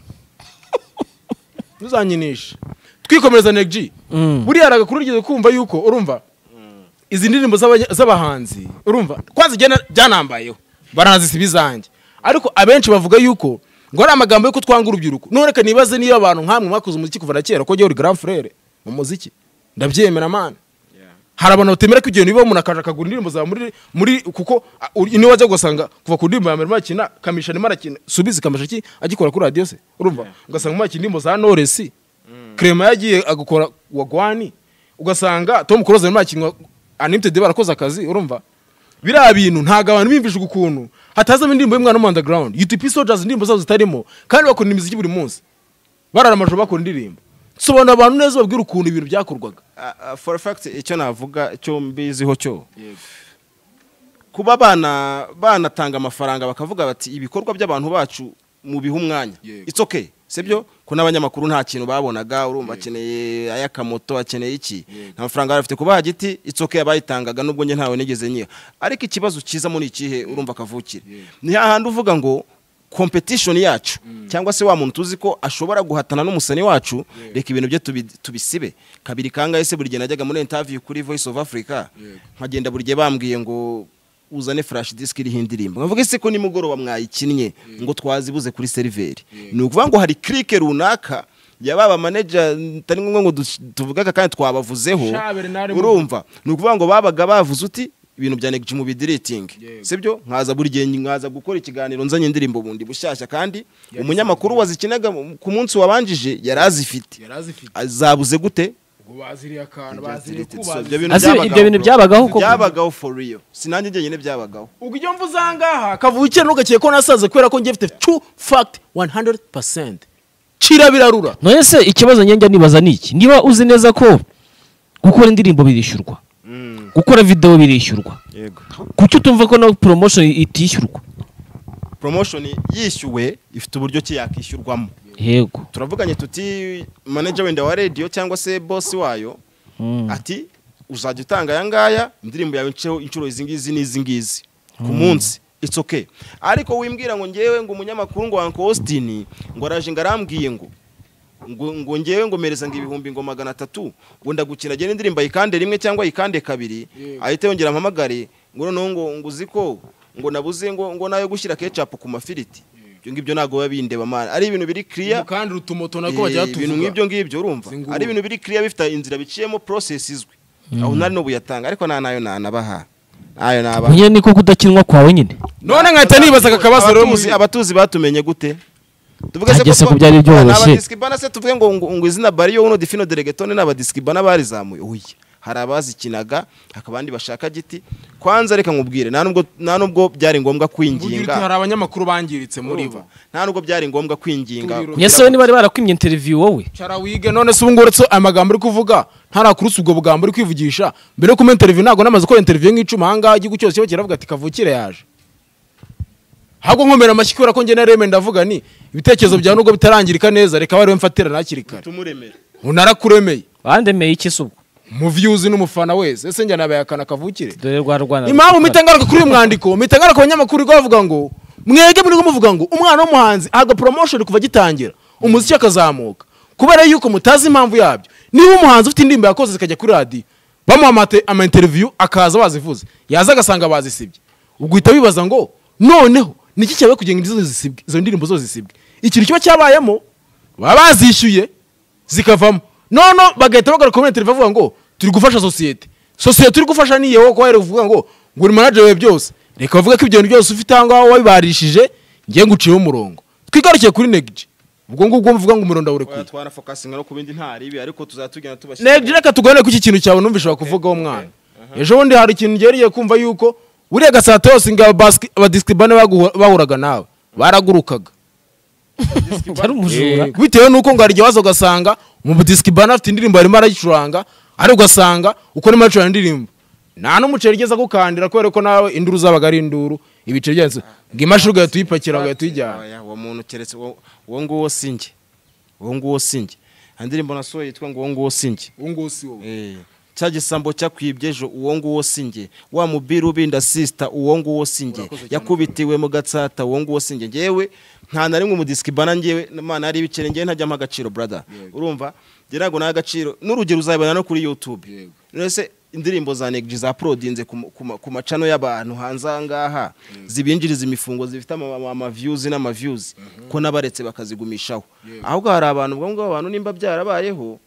ntuzanyinishe twikomereza neg Mm. buriya hari agakuru rigeze kumva yuko urumva izi ndirimbo z'abanya- z'abahanzi urumva twazi byanambayeho baranazisiba izanjye ariko abenshi bavuga yuko ngo ari amagambo yuko twanga urubyiruko none reka nibaze niba abantu nk'amwe mwakoze umuziki kuva na kera ko njyewe uri grand frere mu muziki ndabyemera mana hari abantu batemera ko ibyo bintu bibaho umuntu akaje akagura indirimbo zawe muri muri kuko a, uri- niyo wajya gusanga kuva ku ndirimbo ya mbere makina kamisha arimo arakina subizi kamisha ki agikora kuri radiyo se urumva ugasanga mu makina indirimbo za noresi krema yagiye agakora wa gwani ugasanga tom kuroza arimo arakina unlimited barakoze akazi urumva biriya bintu ntabwo abantu biyumvije ukuntu hatazamo indirimbo y'umwana wo mu underground UTP soldiers indirimbo zabo zitarimo kandi bakora imiziki buri munsi barara amajoro bakora indirimbo sobanura abantu neza babwira ukuntu ibintu byakorwaga Ah, ah, for a fact icyo navuga icyo mbiziho cyo kuba bana banatanga amafaranga bakavuga bati ibikorwa by'abantu bacu mubihe umwanya Yego. it's okay sibyo ko n'abanyamakuru nta kintu babonaga urumva akeneye ay'akamoto akeneye iki nta mafaranga bari bafite kuba hagiti it's okay abayitangaga nubwo njye ntawe nigeze nyiha ariko ikibazo cyiza muri ikihe urumva kavukire ni hahandi uvuga ngo competition yacu cyangwa se wa muntu tuzi ko ashobora guhatana n'umusani wacu reka ibintu bye tubi- tubisibe kabiri kangahe se buri gihe najyaga muri interview kuri voice of africa nkagenda buri gihe bambwiye ngo uzane flash disk iriho indirimbo nkavuga ese ko nimugoroba mwayikinnye ngo twazibuze kuri seriveri ni ukuvuga ngo hari clique runaka yaba abamaneja ntari ngombwa ngo dush- tuvuge aka kandi twabavuzeho Sha, Bernard, urumva ni ukuvuga ngo babaga bavuze uti ibintu bya Neg Jim bidiritingi Yego. sibyo nkaza buri gihe nkaza gukora ikiganiro nzanye indirimbo bundi bushyashya kandi umunyamakuru wazikinaga mu- ku munsi wabanjije yari azifite yari azifite zabuze gute ubwo baziriye akantu Ibya baziriye deleted, kubaza so ibyo bintu Azi- ibyo bintu bro. byabagaho koko? byabagaho for real sinanjye njyenyine byabagaho ubwo iyo mvuze aha ngaha kavukire ntugakiye ko nasaze kubera ko njye mfite true fact 100% cira birarura none se ikibazo njya nibaza ni iki niba uzi neza ko gukora indirimbo birishyurwa Mm, gukora videwo birishyurwa yego kuki utumva ko na promotion itishyurwa promotion yishyuwe ifite uburyo ki yakishyurwamo yego turavuganye tuti manager wenda wa radio cyangwa se boss wayo ati uzajya utanga aya ngaya indirimbo yawe nceho inshuro izi ngizi n'izi ngizi ku munsi it's okay ariko wimbwira ngo ngewe ngo umunyamakuru ngo Uncle Austin ngo araje ngo arambwiye ngo ngo ngo ngewe ngo mereza ngo ibihumbi ngo magana atatu ngo ndagukina agenda indirimbo ayikande rimwe cyangwa ayikande kabiri Yego. ahita yongera ampamagare ngo noneho ngo ngo uzi ko ngo nabuze ngo ngo nayo gushyira ketchup ku mafiriti ibyo ngibyo ntabwo biba bindeba mana ari ibintu biri clear kandi utumoto Eh, nako bajya ibintu nk'ibyo ngibyo urumva Singubu. ari ibintu biri clear bifite inzira biciyemo process izwi aho nari no buyatanga ariko nta nayo nanabaha nayo nabaha nyine niko kudakinwa kwawe nyine none nkahita nibaza akabazo rero Abatuzi- abatuzi batumenye gute tuvuge Nta gese ko ko byari byoroshye. abadiskibana se tuvuge ngo ngo ngo izina bariyo uno defino delegetone n'abadiskibana barizamuye oya hari abazikinaga hakaba abandi bashaka giti kwanza reka nkubwire nta nubwo nta nubwo byari ngombwa uti kwinginga hari abanyamakuru bangiritse muri bo nta nubwo byari ngombwa kwinginga Tubiro. ese we ntibari barakwimye interview wowe cara wige none se ubungubu uretse aya magambo uri kuvuga ntarakurutse ubwo bugambo uri kwivugisha mbere yo kuma interview ntabwo namaze gukora interview nk'icuma aha ngaha igihugu cyose kiba kiravuga ati kavukire yaje ahubwo nkomera amashyi kubera ko njye na reme ndavuga ni ibitekerezo byawe nubwo bitarangirika neza reka bariwe mfatira hakiri kare tumuremere unarakuremeye bandemeye iki se ubwo mu views n'umufana wese ese njye nabaye akana kavukire dore rwa rwanda impamvu mpita ngaruka kuri uyu mwandiko mpita ngaruka abanyamakuru ko bavuga ngo mwege muri muvuga ngo umwana w'umuhanzi ahabwa promotion kuva agitangira umuziki akazamuka kubera yuko mutazi impamvu yabyo niba umuhanzi ufite indirimbo yakoze zikajya kuri radiyo bamuha amate- ama interview akaza bazivuze yaza agasanga bazisibye ubwo uhita wibaza ngo noneho niki cyawe kugira ngo izo zisibwe izo ndirimbo zose zisibwe ikintu kiba cyabayemo baba bazishyuye zikavamo nono bagahita bagaruka muri interview bavuga ngo turi gufasha sosiyete sosiyete turi gufasha ni yewe kubera uvuga ngo ngo uri manager wawe byose reka bavuge ko ibyo bintu byose ufite aho ngaho wabibarishije ngiye nguciyeho umurongo twigarukiye kuri negiji ubwo ngubwo mvuga ngo umurongo ndawurekuye twara focusinga no ku bindi nta ribi ariko tuzatugenda tubashyira negiji reka tuganire ku iki kintu cyawe numvise wakuvugaho mwana ejo bundi hari ikintu ngereye kumva yuko buriya gasato yose ngo abadisiki- abadisikibane baguhu- bahuraga nawe baragurukaga ari umujura Eh, bitewe nuko ngo hari igihe waza ugasanga umudisikibana afite indirimbo arimo arayicuranga ari ugasanga uko arimo aracuranga indirimbo nta n'umuceri igeze agukandira kubera ko nawe induru zabaga ari induru ibiceri byazo ngo imashini ugahita uyipakira ugahita uyijyana Oya, uwo muntu keretse uwo uwo nguwo si njye uwo nguwo si njye nta ndirimbo nasohoye yitwa ngo uwo nguwo si njye uwo nguwo si wowe Eh, cya gisambo cyakwibye ejo uwo nguwo si njye wa mubiri ubinda sisita uwo nguwo si njye yakubitiwe mu gatsata uwo nguwo si njye ngewe nta na rimwe umudisikibana ngewe mana hari ibiceri ngewe ntajyamo agaciro brother urumva ngira ngo ni agaciro n'urugero uzabibona no kuri youtube Yego. ese indirimbo za negji zaprodinze ku ma- ku ma- ku macano y'abantu hanze aha ngaha zibinjiriza imifungo zifite ama- ama- amavyuzi n'amavyuzi ko n'abaretse bakazigumishaho ahubwo hari abantu ubwo ngubwo abantu nimba byarabayeho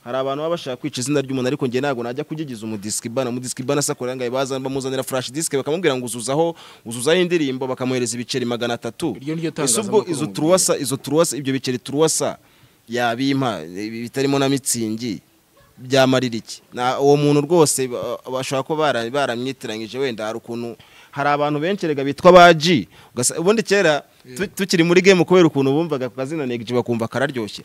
hari abantu baba bashaka kwica izina ry'umuntu ariko njye ntabwo najya kugigiza umudiskibana umudiskibana sakorera ngo baza bamuzanira flash disk bakamubwira ngo uzuzaho uzuzaho indirimbo bakamuhereza ibiceri magana atatu Iryo ni ryo ese ubwo tangazamakuru izo mu turuwasa izo turuwasa ibyo biceri turuwasa yabimpa ibi bitarimo na mitsingi byamarira iki Na- uwo muntu rwose ba- bashobora kuba bara- baramwitiranyije wenda hari ukuntu hari abantu benshi erega bitwa baji Ugasa- ubundi kera tu- tukiri muri game kubera ukuntu bumvaga ku kazina negiji bakumva kararyoshye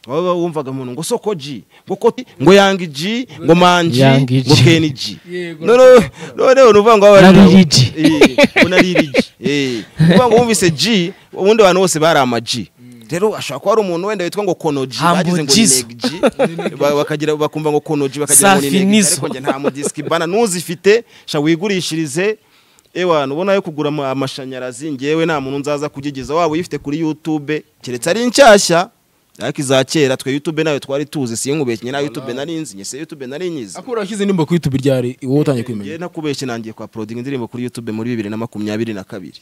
baba bumvaga umuntu ngo soko ji ngo koti ngo yangi ji ngo manji Young ngo G. keni ji Yego, noneho noneho ni ukuvuga ngo baba bari- Nariri G. Eh, ngo nariri G. Eh, ni ukuvuga ngo wumvise ji ubundi abantu bose bari amaji rero ashobora kuba ari umuntu wenda witwa ngo konoji Humble bagize ngo G's. neg G, ba- bakagira bakumva ngo konoji bakagira ngo ni neg G, Safinizo. ariko njye nta mudiski bana n'uzifite sha wigurishirize ewa nubona yo kugura ama- amashanyarazi ngewe nta muntu nzaza kugigiza waba uyifite kuri youtube keretse ari nshyashya ariko iza kera twe youtube nayo twari tuzi sinkubeshye nayo youtube nari nzi nyese youtube nari nyizi akura washyize indirimbo ku youtube ryari wowe utangiye Njye kwimenya nakubeshye nangiye kwa prodinga indirimbo kuri youtube muri bibiri na makumyabiri na kabiri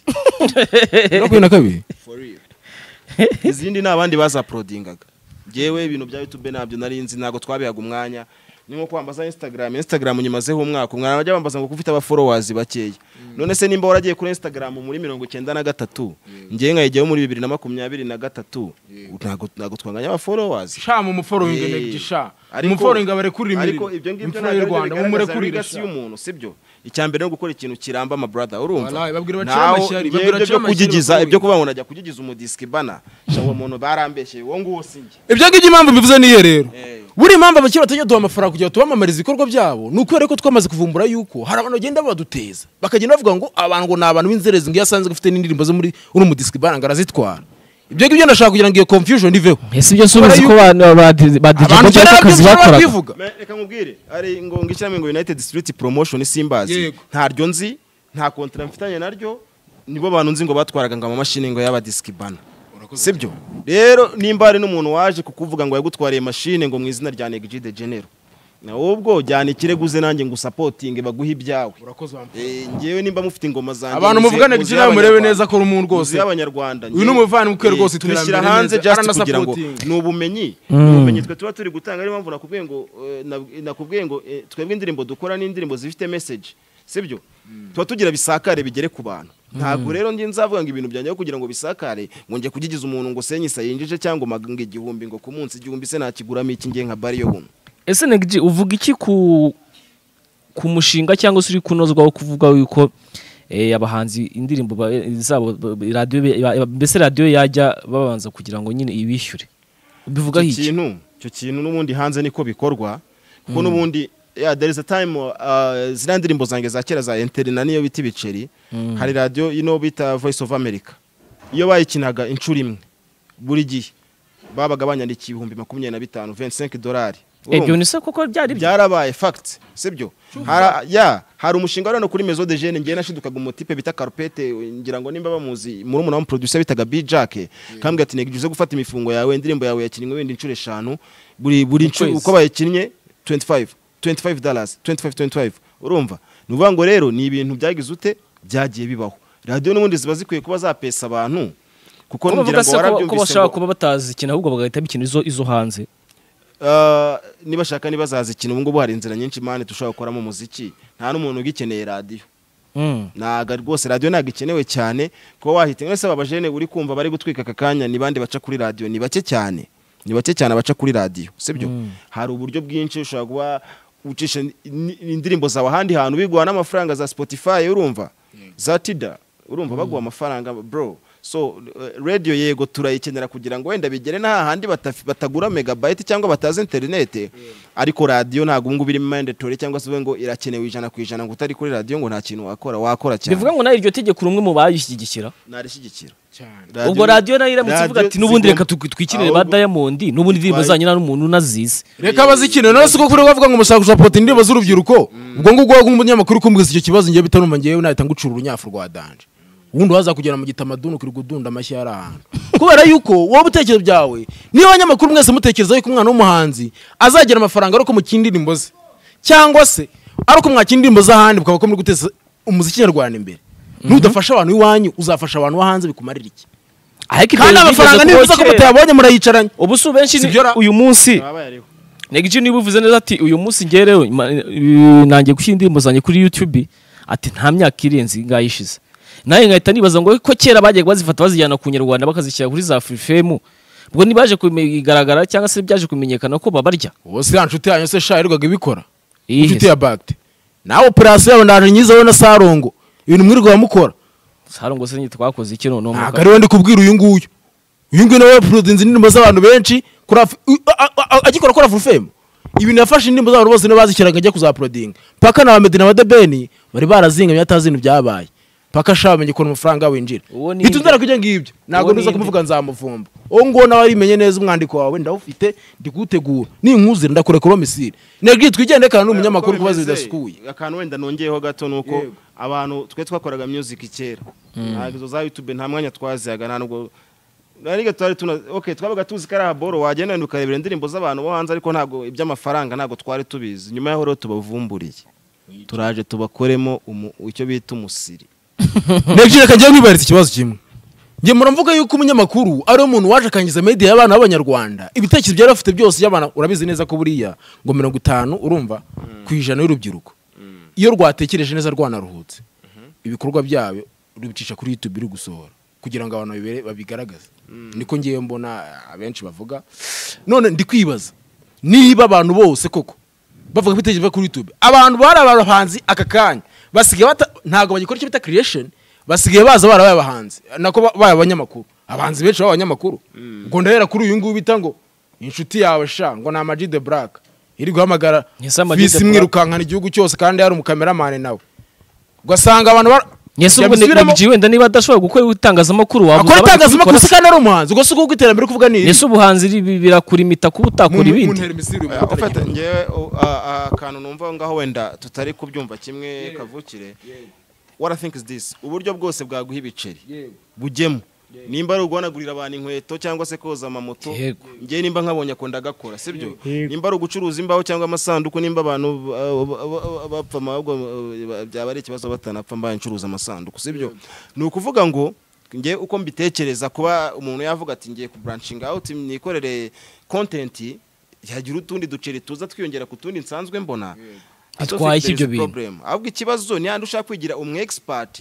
makumyabiri na kabiri izindi ni abandi bazaprodingaga ngewe ibintu bya youtube ntabyo nari nzi ntabwo twabihaga umwanya ni nko kwambaza instagram instagram nyimazeho umwaka umwana bajya bambaza ngo kufite abaforowazi bakeya none se nimba waragiye kuri instagram muri mirongo icyenda na gatatu ngewe nkayijyaho muri bibiri na makumyabiri na gatatu ntabwo ntabwo twanganya abaforowazi sha mu muforingi Eh, ndege sha ariko- umuforingi abarekurira imirimo ariko ibyo ngibyo imfura ntabwo ari byo y'u rwanda bigaragaza mumurekurire legacy y'umuntu sibyo icya mbere no gukora ikintu kiramba ama brother urumva Wallahi, babwira bacira Naho amashyari, ngewe babwira ibyo bacira byo amashyari kugigiza bakuru. ibyo kuvuga ngo najya kugigiza umudisibana shawo umuntu barambeshyeye wowe nguwo si njye ibyo ngibyo impamvu mbivuze niyo rero Eh. buriya impamvu abakiriya batajya duha amafaranga kugira ngo tubamamarize ibikorwa byabo ni ukubera ko twamaze kuvumbura yuko hari abantu bagenda baduteza bakagenda bavuga ngo abantu ngo ni abantu b'inzererezi ngo iyo asanze afite n'indirimbo zo muri uri mu disikibana ngo arazitwara ibyo ngibyo ndashaka kugira ngo iyo confusion iveho ese ibyo subiza ko ba ba abantu cyane badijabo cyangwa akazi bashobora bakoraga kwivuga Me- reka nkubwire ari ngo ngishyiramo ngo united street promotion simbazi Yego. ntaryo nzi nta kontara mfitanye naryo nibo bantu nzi ngo batwaraga ngo amamashini ngo y'abadiskibana sibyo rero nimba hari n'umuntu waje kukuvuga ngo yagutwariye mashine ngo mu izina rya negigi de genero ahubwo jyana ikirego uze nanjye ngo usapotinge baguhe ibyawe Eh, ngewe nimba mufite ingoma zanjye abantu muze- muvugana muze gigi nawe murebe Abanyarwanda. neza ko uri umuntu rwose Muzi y'abanyarwanda Uyu ni umuvandimwe rwose iterambere twishyira neza, hanze just aranasapotinga. kugira ngo ni ubumenyi ni ubumenyi twe tuba turi gutanga ariyo mpamvu nakubwiye ngo eh, na- nakubwiye ngo eh, twebwe indirimbo dukora ni indirimbo zifite message sibyo tuba tugira bisakare bigere ku bantu ntabwo rero njye nzavuga ngo ibintu byanjye kugira ngo bisakare ngo njye kugigiza umuntu ngo senye isa yinjije cyangwa ngo ngo igihumbi ngo ku munsi igihumbi se nakiguramo iki ngiye nka bari yo buno ese negiji uvuga iki ku ku mushinga cyangwa se uri kunozwa wo kuvuga yuko eh, abahanzi indirimbo ba- eh, zabo ba- ba- radiyo be- ba- mbese radiyo yajya babanza kugira ngo nyine ibishyure ubivugaho icyo iki kintu icyo kintu n'ubundi hanze niko bikorwa kuko n'ubundi yeah, there is a time uh, ziriya ndirimbo zanjye za kera za interina niyo bita ibiceri hari radiyo ino bita voice of america iyo bayikinaga inshuro imwe buri gihe babaga banyandikiye ibihumbi makumyabiri na bitanu 25 dolari ebyo ni se koko byari byo byarabaye fact sibyo Hara- ya hari umushinga rero kuri mezo de jene ngiye nashidukaga umutipe bita karupete ngira ngo nimba bamuzi muri umuntu wamuproducer bitaga bijak kambwira ati nigije gufata imifungo yawe indirimbo yawe yakinnye wenda inshuro eshanu buri buri nshuro kwezi. uko bayikinnye 25 25 dollars 25 25 urumva ni ukuvuga ngo rero ni ibintu byagize ute byagiye bibaho radiyo n'ubundi ziba zikwiye kuba zapesa abantu kuko ko ngira ngo bavuga se ko- ko warabyumvise bashaka ngo- kuba batazi ikintu ahubwo bagahita bikina izo izo hanze Uh, nibashaka nibazaza ikintu ubu ngubu hari inzira nyinshi mani dushobora gukoramo umuziki nta n'umuntu ugikeneye radiyo Mm. ntago rwose radiyo ntabwo ikenewe cyane kuba wahita mwese babajene uri kumva bari gutwika aka kanya ni bande baca kuri radiyo ni bake cyane ni bake cyane abaca kuri radiyo sibyo hari uburyo bwinshi ushobora kuba ucisha ni- ni- indirimbo zawe ahandi hantu biguha n'amafaranga za spotify urumva za tida urumva baguha amafaranga bro so uh, radio yego turayikenera kugira ngo wenda bigere n'ahandi batagura megabyte cyangwa batazi interinete ariko radiyo ntabwo ubu ngubu irimo mandatory cyangwa se uvuge ngo irakenewe ijana ku ijana ngo utari kuri radiyo ngo nta kintu wakora wakora cyane bivuga ngo nawe iryo tegeko rumwe mu bayishyigikira narishyigikira ubwo radiyo nayo iramutse ivuga ati n'ubundi reka tu- twikirire ba ahubwo- diamond n'ubundi indirimbo Bayi- zanyu nta n'umuntu unazizi reka bazikinire none siko kuri bavuga ngo mushaka gusapota indirimbo z'urubyiruko ubwo ngubwo waba umunyamakuru ukumvise icyo kibazo ngewe bitarumva ngewe nahita ngucura urunyafu rwa danje ubundi waza kugera mu gitamaduni ukiri gudunda amashyi ari ahantu kubera yuko wowe ibitekerezo byawe niba abanyamakuru mwese mutekereza yuko umwana w'umuhanzi azagira amafaranga ariko mu kindi ndirimbo ze cyangwa se ariko mwakira indirimbo z'ahandi bukaba ko muri guteza umuziki nyarwanda imbere nudafasha abantu iwanyu uzafasha abantu bo hanze bikumarira iki ariko ibyo kandi byigeze amafaranga kubaho nifuza ko kera. mutayabonye murayicaranye ubu si benshi ni- Sibyo ra- uyu munsi negiji niba uvuze neza ati uyu munsi ngerewe nanjye gushyira indirimbo zanjye kuri youtube ati nta myaka irenze ingahe ishize nawe nkahita nibaza ngo ko kera bajyaga bazifata bazijyana ku nyarwanda bakazishyira kuri za furifemu ubwo ntibaje kubigaragara cyangwa se byaje kumenyekana ko babarya ubu si ya nshuti yanyu se sha yirirwaga ibikora Iyi inshuti se. ya bagiti nawe operasiyo yawe ndaje nyiza wowe na sarongo ibintu mwirirwa mukora hari ngo se nyine twakoze iki noneho ntabwo ari we ndi kubwira uyu nguyu uyu nguyu nawe yapurodinze indirimbo z'abantu benshi kuri Af- u- a- a- a- agikora kuri afurufemu ibintu yafashe indirimbo z'abantu bose niwe bazishyiraga ajya kuzapurodinga mpaka na ba medina na badebeni bari barazingamye atazi ibintu byabaye mpaka ashaka bamenya ukuntu amafaranga winjira Uwo ni bitundara inde. kujya ngibyo ntabwo Uwo ntuza ni inde. kumuvuga nzamuvumba uwo nguwo nawe arimenye neza umwandiko wawe ndawufite ndi kuwutegura ninkuzira ndakurekura misiri negiri twigende kandi ni umunyamakuru kubaza bidasukuye akantu wenda nongeyeho gato ni uko Yego. abantu twe twakoraga music kera ntabwo izo za youtube nta mwanya twazihaga nta nubwo nariga twari tuna okay twabaga tuzi ko ari ahaboro wagenda wenda ukarebera indirimbo z'abantu bo hanze ariko ntabwo iby'amafaranga ntabwo twari tubizi nyuma yaho rero tubavumburiye turaje tubakoremo umu- icyo bita umusiri negiri reka ngiye kwibariza ikibazo kimwe njye muravuga yuko umunyamakuru ari umuntu waje akangiza media y'abana b'abanyarwanda ibitekerezo byari afite byose by'abana urabizi neza ko buriya ngo mirongo itanu urumva ku ijana y'urubyiruko iyo rwatekereje neza rwanaruhutse ibikorwa byayo rubicisha kuri youtube biri gusohora kugira ngo abantu babibere- babigaragaze niko ngiye mbona abenshi bavuga none ndi kwibaza niba abantu bose koko bavuga ibitekerezo biva kuri youtube abantu bari abahanzi aka kanya basigaye bata- ntabwo bagikora icyo bita creation basigaye baza barabaye abahanzi nako ba- babaye abanyamakuru abahanzi benshi baba abanyamakuru ubwo ndahera kuri uyu nguyu bita ngo inshuti yawe sha ngo ni amagi de black iri guhamagara Ese Ama G The visi Black? mwirukankana igihugu cyose kandi yari umukameramani nawe ugasanga abantu bara- yesu ubwo yabisubiramo. nabyo wenda niba adashobora gukora itangazamakuru wabuza akora abandi itangazamakuru kubikora se kandi ari umuhanzi ubwo si ukuvuga iterambere uri kuvuga ni iri ese ubuhanzi ri- birakurimita kuba utakora ibindi muntere misiri Eh, ufite ngewe u- a- a- akantu numva aho ngaho wenda tutari kubyumva kimwe kavukire what i think is this uburyo bwose bwaguha ibiceri bujyemo nimba ari uguhanagurira abantu inkweto cyangwa se koza amamoto Yego. ngewe nimba nkabonye akunda agakora sibyo nimba ari ugucuruza imbaho cyangwa amasanduku nimba abantu ba- ba- ba- bapfa ahubwo eh, byaba ari ikibazo batanapfa mbaye ncuruza amasanduku sibyo ni ukuvuga ngo ngewe uko mbitekereza kuba umuntu yavuga ati ngiye kuburanshinga awuti nikorere kontenti hagira utundi duceri tuza twiyongera ku tundi nsanzwe mbona I don't Atwaye think there is ibyo a bintu. problem. ahubwo ikibazo ni handi ushaka kwigira umu expert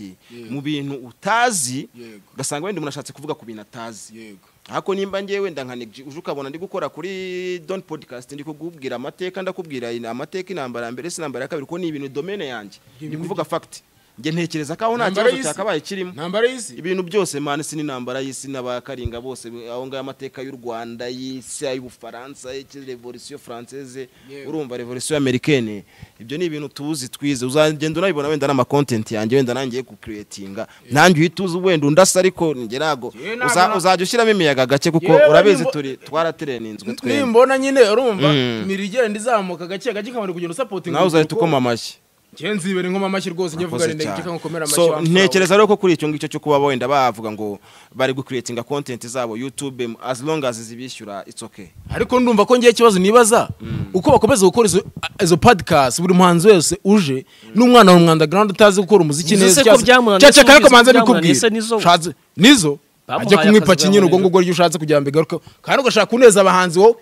mu bintu utazi Yego. ugasanga wenda umuntu ashatse kuvuga ku bintu atazi yego ariko nimba ngewe wenda nka negiji uje ukabona ndi gukora kuri doni podcast ndi kukubwira amateka ndakubwira in- amateka intambara ya mbere si intambara ya kabiri kuko ni ibintu domene yanjye ni kuvuga fagiti njye ntekereza ko aho nta Intambara kibazo y'isi. cyakabaye kirimo intambara y'isi ibintu byose mani si n'intambara y'isi n'abakaringa bose aho ngaho amateka y'u rwanda y'isi ay'ubufaransa y'iki- revolisiyo faranseze Yewe. urumva revolisiyo amerikene ibyo ni ibintu tuzi twize uzagenda unabibona wenda n'amakontenti yanjye wenda nangiye kukiretinga nanjye uhita uzi wenda undasa ariko njye ntago Yewe, ntabwo uza- na- uzajya ushyiramo imiyaga gake kuko Yewe, urabizi nimba- turi twaratereninzwe twembi nimbona nyine urumva Mm. miri igenda izamuka gake gake ikabona kugenda usapotinga nawe uzahita ukoma amashyi kenzibere nkoma amashyi rwose njye vuga Murakoze rene cyane. gake nkomera amashyi so wa mfura ntekereza rero ko kuri icyo ngicyo cyo kuba wenda bavuga ngo bari gucreatinga content zabo youtube as long as zibishyura it's okay wawe. ariko ndumva ko ngiye ikibazo nibaza uko bakomeza gukora izo- izo podcast buri muhanzi wese uje n'umwana wa mwandagaraund utazi gukora umuziki Uzi se neza ko byamunaniye, se cyaceka ariko ubizi ko manze byamunaniye, se bikubwira nizo- Ushatse- nizo Bamuhaye ajya kunywa akazi ipaki nyine ubwo bamurega. ngubwo ryo ushatse kugira ngo bigaruke kandi ugashaka kuneza abahanzi wowe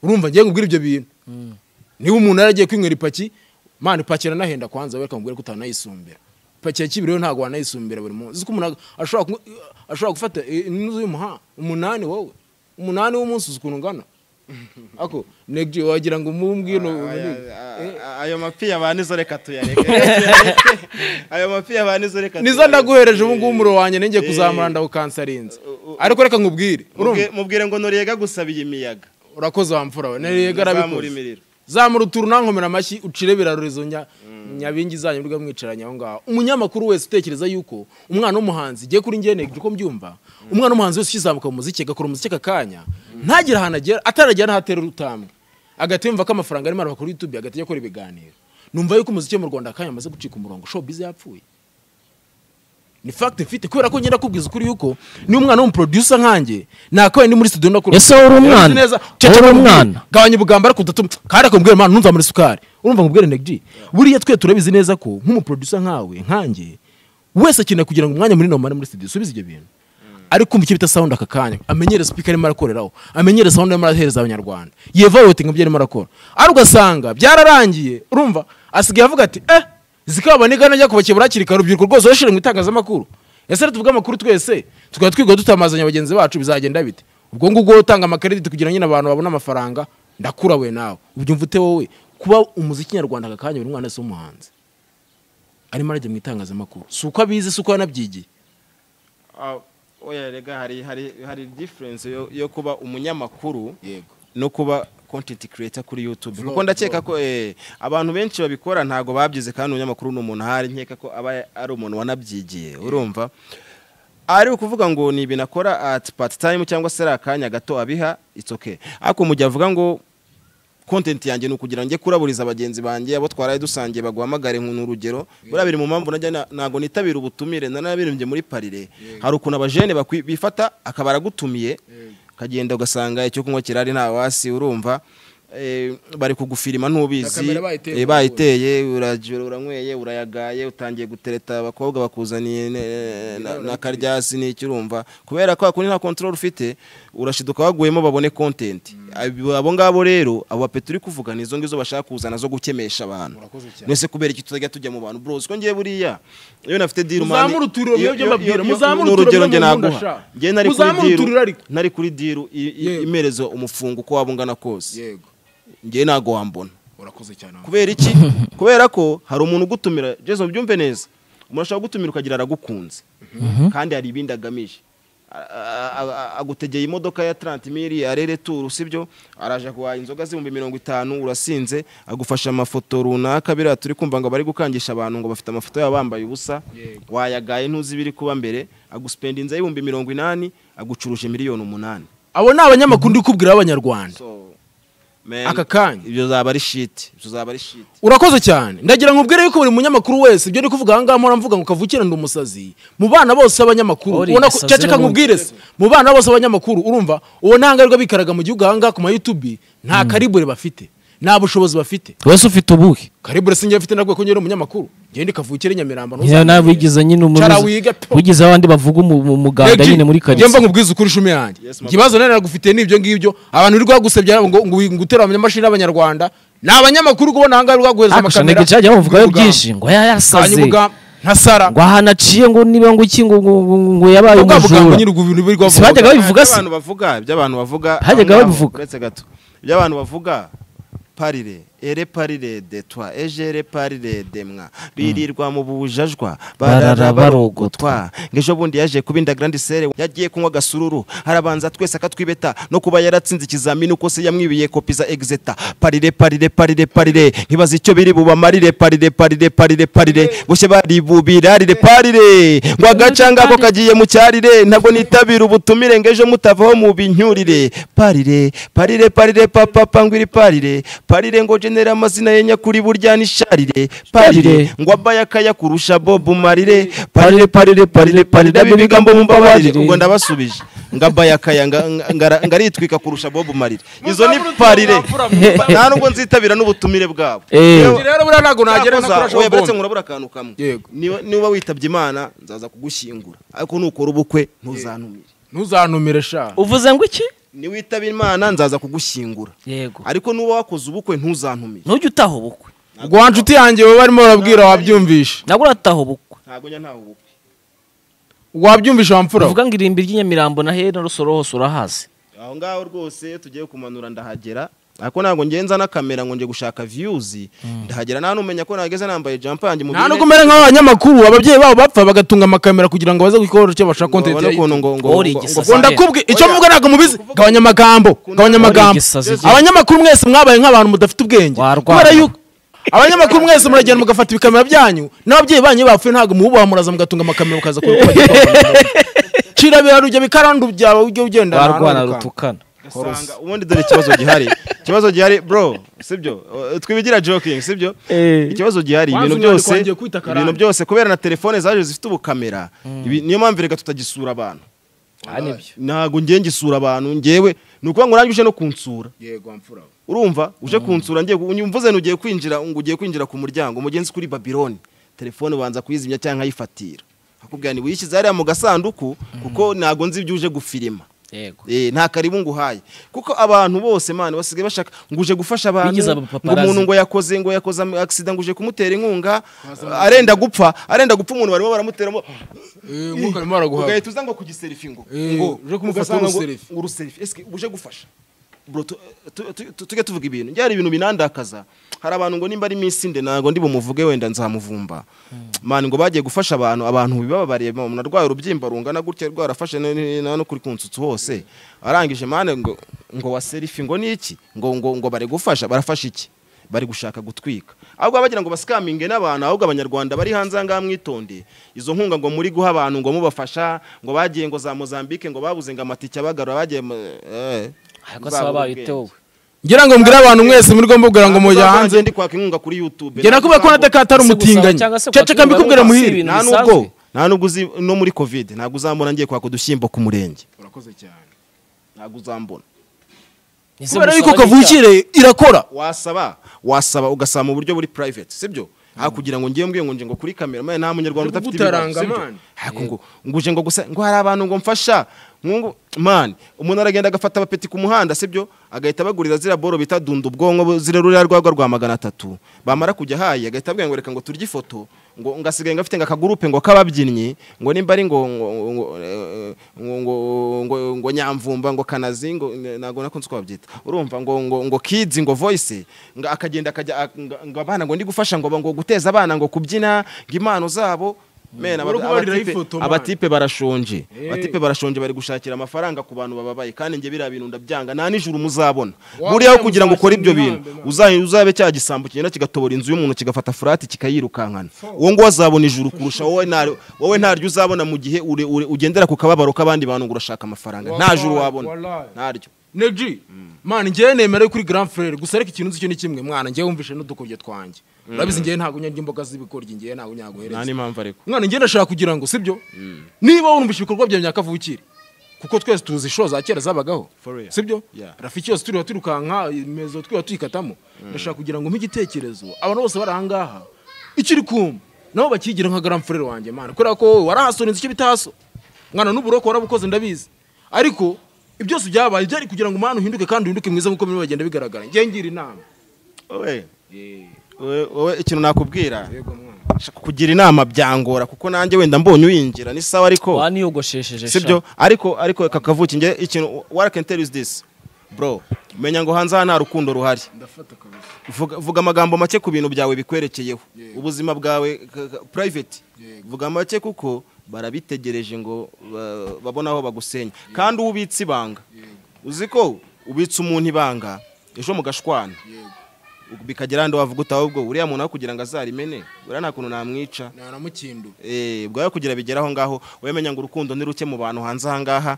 urumva ngiye kubwira ibyo bintu niba umuntu yaragiye kwinywera ipaki mana ipaki iranahenda kwanza we akamubwira ko utanayisumbira ipaki ya kibiri yo ntabwo wanayisumbira buri munsi uzi ko umuntu ashobora kunywa- ashobora gufata inzu y'umuha umunani wowe umunani w'umunsi uzi ukuntu ungana ako negji wagira ngo mumbwino ayo mapi yabanizo reka tuyareke ayo mapi yabanizo reka nizo ndaguhereje ubu ngubu umuro wanjye nenge kuzamura ndawukansarinze ariko reka nkubwire urumva mubwire ngo nurega gusabira imiyaga urakoze wa mfura we nariye Zamura garabikoze imiriro. zamura uturu nankomera amashyi ucire birarurezo nya nyabingi zanyu mbwa mwicaranye aho ngaho umunyamakuru wese utekereza yuko umwana w'umuhanzi igiye kuri njye negije uko mbyumva umwana w'umuhanzi wese ukizamuka mu muziki agakora umuziki aka kanya ntagire ahantu agera ataragera n'aho atera urutambwe agahita yumva ko amafaranga arimo arava kuri youtube agahita ajya akora ibiganiro numva yuko umuziki wo mu rwanda akanya amaze gucika umurongo showbiz yapfuye ni fact mfite kubera ko ngenda kubwiza ukuri yuko ni umwana w'umuproducer nkanjye nakwe ndi muri studio ndakora Ese wowe uri umwana? Uzi neza Wowe uri ceceka umwana? gabanya ubugamba ariko udatuma kandi akamubwira mwana ntunzamure isukari urumva ngo ubwire negji buriya twe turabizi neza ko nk'umuproducer nkawe nkanjye wese akeneye kugira ngo umwanya munini umare muri studio usubize ibyo bintu ari kumva icyo bita sound aka kanya amenyere speaker arimo arakoreraho amenyere sound arimo arahereza abanyarwanda yevarote ngo ibyo arimo arakora ari ugasanga byararangiye urumva asigaye avuga ati eh zikaba nigana ajya kubakebura hakiri kare urubyiruko rwose rurashyira mu itangazamakuru ese rero tuvuge amakuru twese tukaba twiga tutamazanya bagenzi bacu bizagenda bite ubwo ngubwo wowe utanga amakarita kugira ngo nyine abantu babone amafaranga ndakura we nawe ubyumva ute wowe kuba umuziki nyarwanda aka kanya buri mwana wese w'umuhanzi arimo arajya mu itangazamakuru si uko abizi si uko yanabyigiye oya rega hari hari hari difference yo, yo kuba umunyamakuru yego no kuba content creator kuri YouTube kuko ndakeka ko eh, abantu benshi babikora ntago babyize kandi umunyamakuru ni umuntu ahari nkeka ko aba ari umuntu wanabyigiye urumva ari ukuvuga ngo ni ibintu akora at part time cyangwa se ari akanya gato abiha it's okay ariko mu gihe avuga ngo content yanjye ni ukugira ngo njye kuraburiza bagenzi banjye abo twaraye dusangiye baguhamagare nk'unu urugero buriya biri mu mpamvu najya na- ntabwo nitabira ubutumire nanabirimbye muri parire hari ukuntu abajene bakwi- bifata akaba aragutumiye ukagenda ugasanga icyo kunywa kirari nta wasi urumva eh, bari kugufirima ntubizi kamera bayiteye eh, bayiteye urajura uranyweye urayagaye utangiye gutereta abakobwa bakuzaniye ne- na- na karyasi n'icyo urumva kubera ko kundi nta control ufite urashiduka waguyemo babone content Ab- abo ngabo rero abo bapeti uri kuvuga ni izo ngizo bashaka kuzana zo gukemesha abantu Urakoze cyane. mwese kubera iki tutajya tujya mu bantu bros ko ngiye buriya iyo nafite deal Muzamure uturiro iyo- muyobye iyo- mbabwira, iyo- muzamure ni urugero uturiro njye muyobye naguha ndashaka. njye nari kuri Muzamure deal uturiro ariko. nari kuri deal i- i- Yego. imerezo umufungo uko waba ungana kose yego njye ntago wambona urakoze cyane kubera iki kubera ko hari umuntu ugutumira jesu byumve neza umuntu ashobora kugutumira ukagira aragukunze kandi hari ibindi agamije A- a- a- agutegeye imodoka ya tarantimiri arere turu sibyo araje guhaha inzoga z'ibihumbi mirongo itanu urasinze agufasha amafoto runaka biriya turi kumva ngo bari gukangisha abantu ngo bafite amafoto yabo bambaye ubusa wayagaye ntuzi ibiri kuba mbere agusipenda inzu y'ibihumbi mirongo inani agucuruje miliyoni umunani abo ni abanyamakuru ndi kubwira b'abanyarwanda So, man, Aka kanya. ibyo zaba ari shiti ibyo zaba ari shiti urakoze cyane ndagira ngo ubwire yuko buri munyamakuru wese ibyo ndi kuvuga aha ngaha mpora mvuga ngo kavukire ndi umusazi mu bana bose b'abanyamakuru Ori, ubona ko umusazi caceka nkubwire se mu bana bose b'abanyamakuru urumva uwo nta ngaruka bikaraga mu gihugu aha ngaha ku ma YouTube nta karibure bafite nta bushobozi bafite wese ufite ubuhe karibure sinjye mfite ntabwo ko ngera umunyamakuru ngende kavukire nyamirambo Nyine nawe wigeze nyine Cara umuzi wiga pe. wigize abandi bavuga umu- umu- umuganda nyine muri njye mba karitsiye nkubwiza ukuri ishumi yanjye Yes, mama. ikibazo nari nagufitiye ni ibyo ngibyo abantu uri rwagusebya ngo ngo ngutera amamashini y'abanyarwanda ni abanyamakuru kubona aha ngaha uri rwaguhereza hakusha amakamera ntego cyajya bavugayo byinshi ngo hanyuma yayasaze ubwa ntasara ngo ahana aciye ngo niba ngo iki ngo ngo- ngo- ngo yabaye ubwa bugambo umujura nyine ubwo bintu biri Si rwavuga bajyaga babivuga se iby'abantu bavuga iby'abantu bavuga Hajyaga aho ngaho, babivuga. uretse gato iby'abantu bavuga parire ere parire de twa eje ere parire de mwa birirwa mu bujajwa barara Barara barogotwa ngejo bundi yaje kuba indagrandi sere yagiye kunywa gasururu harabanza twese akatwibeta no kuba yaratsinze ikizamini uko se yamwibiye kopi za exeta parire parire parire parire ntibazi icyo biri bubamarire parire parire parire parire boshye baribubirarire parire ngo agacanga ako kagiye mu cyarire ntabwo nitabira ubutumire ngo ejo mutavaho mu binyurire parire parire parire papapa ngwiri parire parire ngo genera amazina ye nyakuri burya nisharire parire ngo abaya akaya kurusha bobu marire parire parire parire parire abe ibigambo mumbabarire ubwo ndabasubije ngo abaya akaya nga- nga- ngara- ngaritwika kurusha bobu marire izo ni parire nta nubwo nzitabira n'ubutumire bwabo Eh. Yewe, rero buriya ntabwo nagera no Yakoza, kurasha oya, baretse ubwonko nkurabura akantu kamwe Yego. Niba- niba witabye imana nzaza kugushyingura ariko nukora ubukwe ntuzantumire ntuzantumire sha uvuze ngo iki niwitaba imana nzaza kugushyingura yego ariko nuba wakoze ubukwe ntuzantumire ntujya utaha ubukwe rwa nshuti yanjye wowe barimo barabwira wabyumvisha ntabwo urataha ubukwe ntabwo njya ntawe ubukwe wabyumvisha wamfura we. uvuga ngo irimbi ry'inyamirambo na hera rusoro hose urahazi aho ngaho rwose iyo tugiye kumanura ndahagera ariko ntabwo ngenza na kamera ngo njye gushaka viyuzi ndahagera nta numenya ko nageze nambaye jampa yanjye mu nta bintu- nubwo umera nk'abanyamakuru ababyeyi babo bapfa bagatunga amakamera kugira ngo baze gukora icyo bashaka ngo kontenti babone ya ukuntu ngo YouTube. ngo Ori ngo- igisasa. ngo- ngo ndakubwe icyo Oya. mvuga ntabwo mubizi gabanya amagambo gabanya amagambo igisazi igihe. abanyamakuru mwese mwabaye nk'abantu mudafite ubwenge Warwara. kubera yuko abanyamakuru mwese muragenda mugafata ibikamera byanyu n'ababyeyi banyu iyo bapfuye ntabwo mububaha muraza mugatunga amakamera mukaza cira birarujya bikarandu byawe ujye ugenda barwana rutukana ugasanga ubundi dore ikibazo gihari ikibazo gihari bro sibyo Uh, twibigira joking sibyo Eh. ikibazo gihari Wanzu ibintu none byose twangiye kwita karande. ibintu byose kubera na telefone zaje zifite ubukamera ibi- niyo mpamvu reka tutagisura abantu ntabwo ngiye ngisura abantu ngewe ni ukuvuga ngo nanjye uje no kunsura urumva uje kunsura ngiye ku- mvuze ugiye kwinjira ngo ugiye kwinjira ku muryango umugenzi kuri babiloni telefone ubanza kuyizimya cyangwa nkayifatira akubwira ni wishyize hariya mu gasanduku kuko ntabwo nzi ibyo uje gufirima yego Eh, nta karibu nguhaye kuko abantu bose mani basigaye bashaka ngo uje gufasha abantu Bigize ngo abapaparazi. umuntu ngo yakoze ngo yakoze am- accident ngo uje kumutera inkunga arenda gupfa arenda gupfa umuntu barimo baramutera mo- ugahita uza ngo kugiserifi ngo Eh, ngo uje kumufata ugasanga ngo- uruserifi. ngo uruserifi ese uje gufasha bro tu- tu- tu- tu- tujye tuvuga ibintu njye hari ibintu binandakaza hari abantu ngo nimba ari minsi nde ntabwo ndi bumuvuge wenda nzamuvumba mani ngo bagiye gufasha abantu abantu bibababariye umuntu arwaye urubyimba rungana gutya rwarafashe ne- ne- ne- no kuri kunsutsu hose arangije mani ngo ngo wa serifi ngo ni iki ngo ngo ngo bari gufasha barafasha iki bari gushaka gutwika ahubwo bagira ngo basikaminge n'abantu ahubwo abanyarwanda bari hanze aha ngaha mwitondeye izo nkunga ngo muri guha abantu ngo mubafasha ngo bagiye ngo za mozambique ngo babuze ngo amatike abagarura bagiye mu- eh, ariko uzabura saba ubwenge. bayite wowe ngira ngo mbwire abantu mwese muri gomba kubwira ngo mujya Ntabwo uzava hanze ndi kwaka inkunga kuri youtube njye nakubwiye ko nataka atari Se gusaba umutinganyi cyangwa se caceka kwakira mbikubwira abantu si muhire ibintu nta bisanzwe. nubwo nta nubwo uzi no muri covid ntabwo uzambona ngiye kwaka udushyimbo ku murenge ntabwo uzambona Ese kubera gusaba yuko ni kavukire irakora wasaba wasaba ugasaba mu buryo buri private sibyo aha kugira ngo ngiye mbwiye ngo nje ngo kuri kamera maye nta munyarwanda Ariko udafite ibibazo utaranga, sibyo man. Ariko ngo ngo uje ngo gusa ngo hari abantu ngo mfasha ngo man umuntu aragenda agafata abapeti ku muhanda sibyo agahita abagurira zira boro bita dunda ubwonko bu- zira ruriya rwagwa rwa magana atatu bamara kujya hayi agahita abwira ngo reka ngo turye ifoto ngo ngasigaye ngafite ngo akagurupe ngo k'ababyinnyi ngo nimba ari ngo ngo ngo eh, ngo ngo ngo ngo nyamvumba ngo kanazi ngo ntabwo nakunze uko babyita urumva ngo ngo ngo kids ngo voice ngo akagenda akajya a- ngo- ngo abana ngo ndi gufasha ngo ngo guteza abana ngo kubyina ngo impano zabo mena Uri kubariraho ifoto, man. abatipe barashonje Eh. abatipe barashonje bari gushakira amafaranga ku bantu bababaye kandi njye biriya bintu ndabyanga nta nijoro muzabona Wabona buriya kugira ngo ukore muzashinga ibyo bintu imibambe, man. uza- uzabe cya gisambo kigenda kigatobora inzu y'umuntu kigafata furati cikayirukankana uwo nguwo azabona ijuru kurusha wowe nta- wowe ntaryo uzabona mu gihe ure- ure- ugendera ku kababaro k'abandi bantu ngo urashaka amafaranga nta juru Wallahi, wabona wallahi. ntaryo neji mani njyewe nemera kuri grand frere gusa ariko ikintu nzi cyo ni kimwe mwana njyewe wumvishe n'udukoryo twanjye urabizi njyewe ntabwo nyarya imboga z'ibikoryi njyewe ntabwo nta nyaguhereza n'impamvu ariko mwana njyewe ndashaka kugira ngo sibyo niba wumvishe ibikorwa byawe nyakavukire kuko twese tuzi inshuro za kera zabagaho For real. sibyo Yeah. rafiki yose turiho tirukanka imezo twiba tuyikatamo ndashaka kugira ngo nk'igitekerezo abantu bose bari ahangaha ikiri kuma nabo bakigira nka grand frere wanjye mwana kubera ko wowe warahasora inzu icyo bitaso mwana n'uburoko warabukoze ndabizi ariko ibyose byabaye byari kugira ngo umwana uhinduke kandi uhinduke mwiza nk'uko birimo bagenda bigaragara njye ngira inama wowe wowe- wowe ikintu nakubwira yego mwana kugira inama byangora kuko nanjye wenda mbonye uyinjira ni sawa ariko waniyogoshesheje sibyo ariko ariko reka kavuki njye ikintu what I can tell you is this bro menya ngo hanze aha nta rukundo ruhari ndafata kabisa vuga, vuga amagambo make ku bintu byawe bikwerekeyeho Yeah. ubuzima bwawe ka- ka- private Yeah. vuga make kuko barabitegereje ngo ba- babone aho bagusenya kandi uwo ubitse ibanga uzi ko ubitse umuntu ibanga ejo mugashwana yego bikagera handi wavuga utawe ubwo uriya muntu aho kugira ngo azarimene uriya nta kuntu namwica naramukindu Eh, bwawe kugira bigera aho ngaho wemenya ngo urukundo ni ruke mu bantu hanze aha ngaha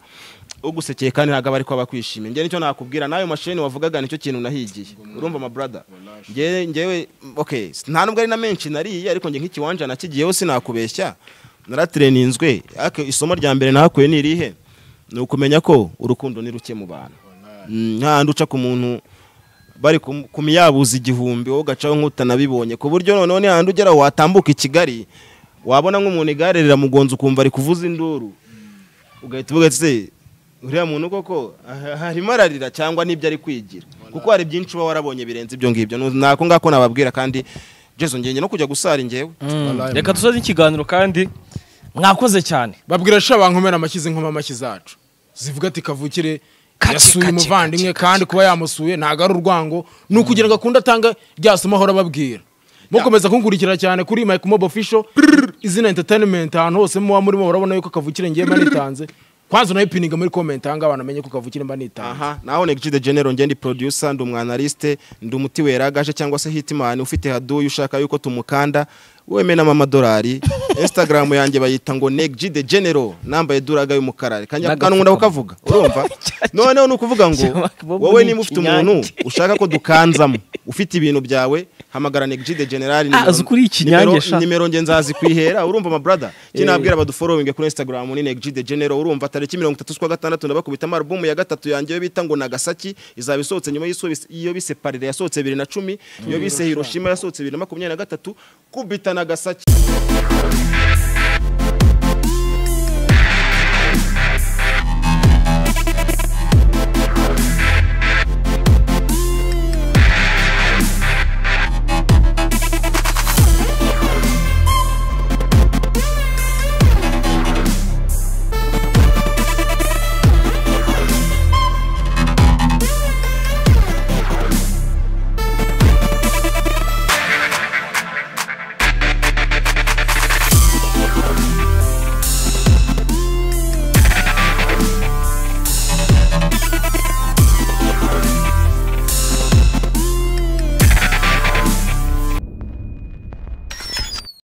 ugusekeye kandi ntabwo aba ariko aba akwishimiye njye nicyo nakubwira n'ayo mashini wavugaga nicyo kintu nahigiye urumva ma brother njyewe njyewe okay s- nta nubwo ari na menshi nariye ariko njye nk'ikiwanja nakigiyeho sinakubeshya naratireninzwe ariko isomo rya mbere nahakuye ni irihe ni ukumenya ko urukundo ni ruke mu bantu Mm, nk'ahandi uca ku muntu bari ku- ku miyabuzi igihumbi wowe ugacaho nk'utanabibonye ku buryo noneho n'ahandi ugera watambuka i kigali wabona nk'umuntu igare riramugonza ukumva ari kuvuza induru ugahita uvuga ese uriya muntu koko ah- harimo ararira cyangwa n'ibyo ari kwigira kuko hari byinshi uba warabonye birenze ibyo ngibyo nako ngako nababwira kandi jesu ngenge no kujya gusara ingewe reka dusoze ikiganiro kandi mwakoze cyane babwira sha bankomera amashyize nkoma amashyi zacu zivuga ati kavukire Kaci, yasuye kaci, umuvandimwe kaci, kandi kuba yamusuye ntabwo ari urwango ni ukugira ngo akunde atanga rya somo ahora ababwira mukomeza kunkurikira cyane kuri mike mob official izina entertainment ahantu hose muba murimo urabona yuko kavukire ngiye mba nitanze kwanza unayipininga muri comment ahangaha abantu bamenye ko kavukire mba nitanze aha naho negiji de genero njye ndi producer ndi umwanaliste ndi umuti weragaje cyangwa se hitimani ufite haduyi ushaka yuko tumukanda wemenamo amadolari instagram yanjye bayita ngo negiji de genero nambaye duraga y'umukara kanya N'agapfukamunwa. kanunda kukavuga urumva noneho ni ukuvuga ngo Bobo wowe ni niba ufite ikinyange. umuntu ushaka ko dukanzamo ufite ibintu byawe hamagara negiji de generali Ah, azi ukuri ikinyange sha. nimero nge nzazi kwihera urumva ma brother kinabwira baduforominge kuri Instagram ni Neg G the General urumva tariki 33 kwa gatandatu ndabakubita album ya gatatu yanjye yo bita ngo Nagasaki izaba isohotse nyuma y'iso iyo bise Parire yasohotse 2010 iyo bise Hiroshima yasohotse 2023 kubita Nagasaki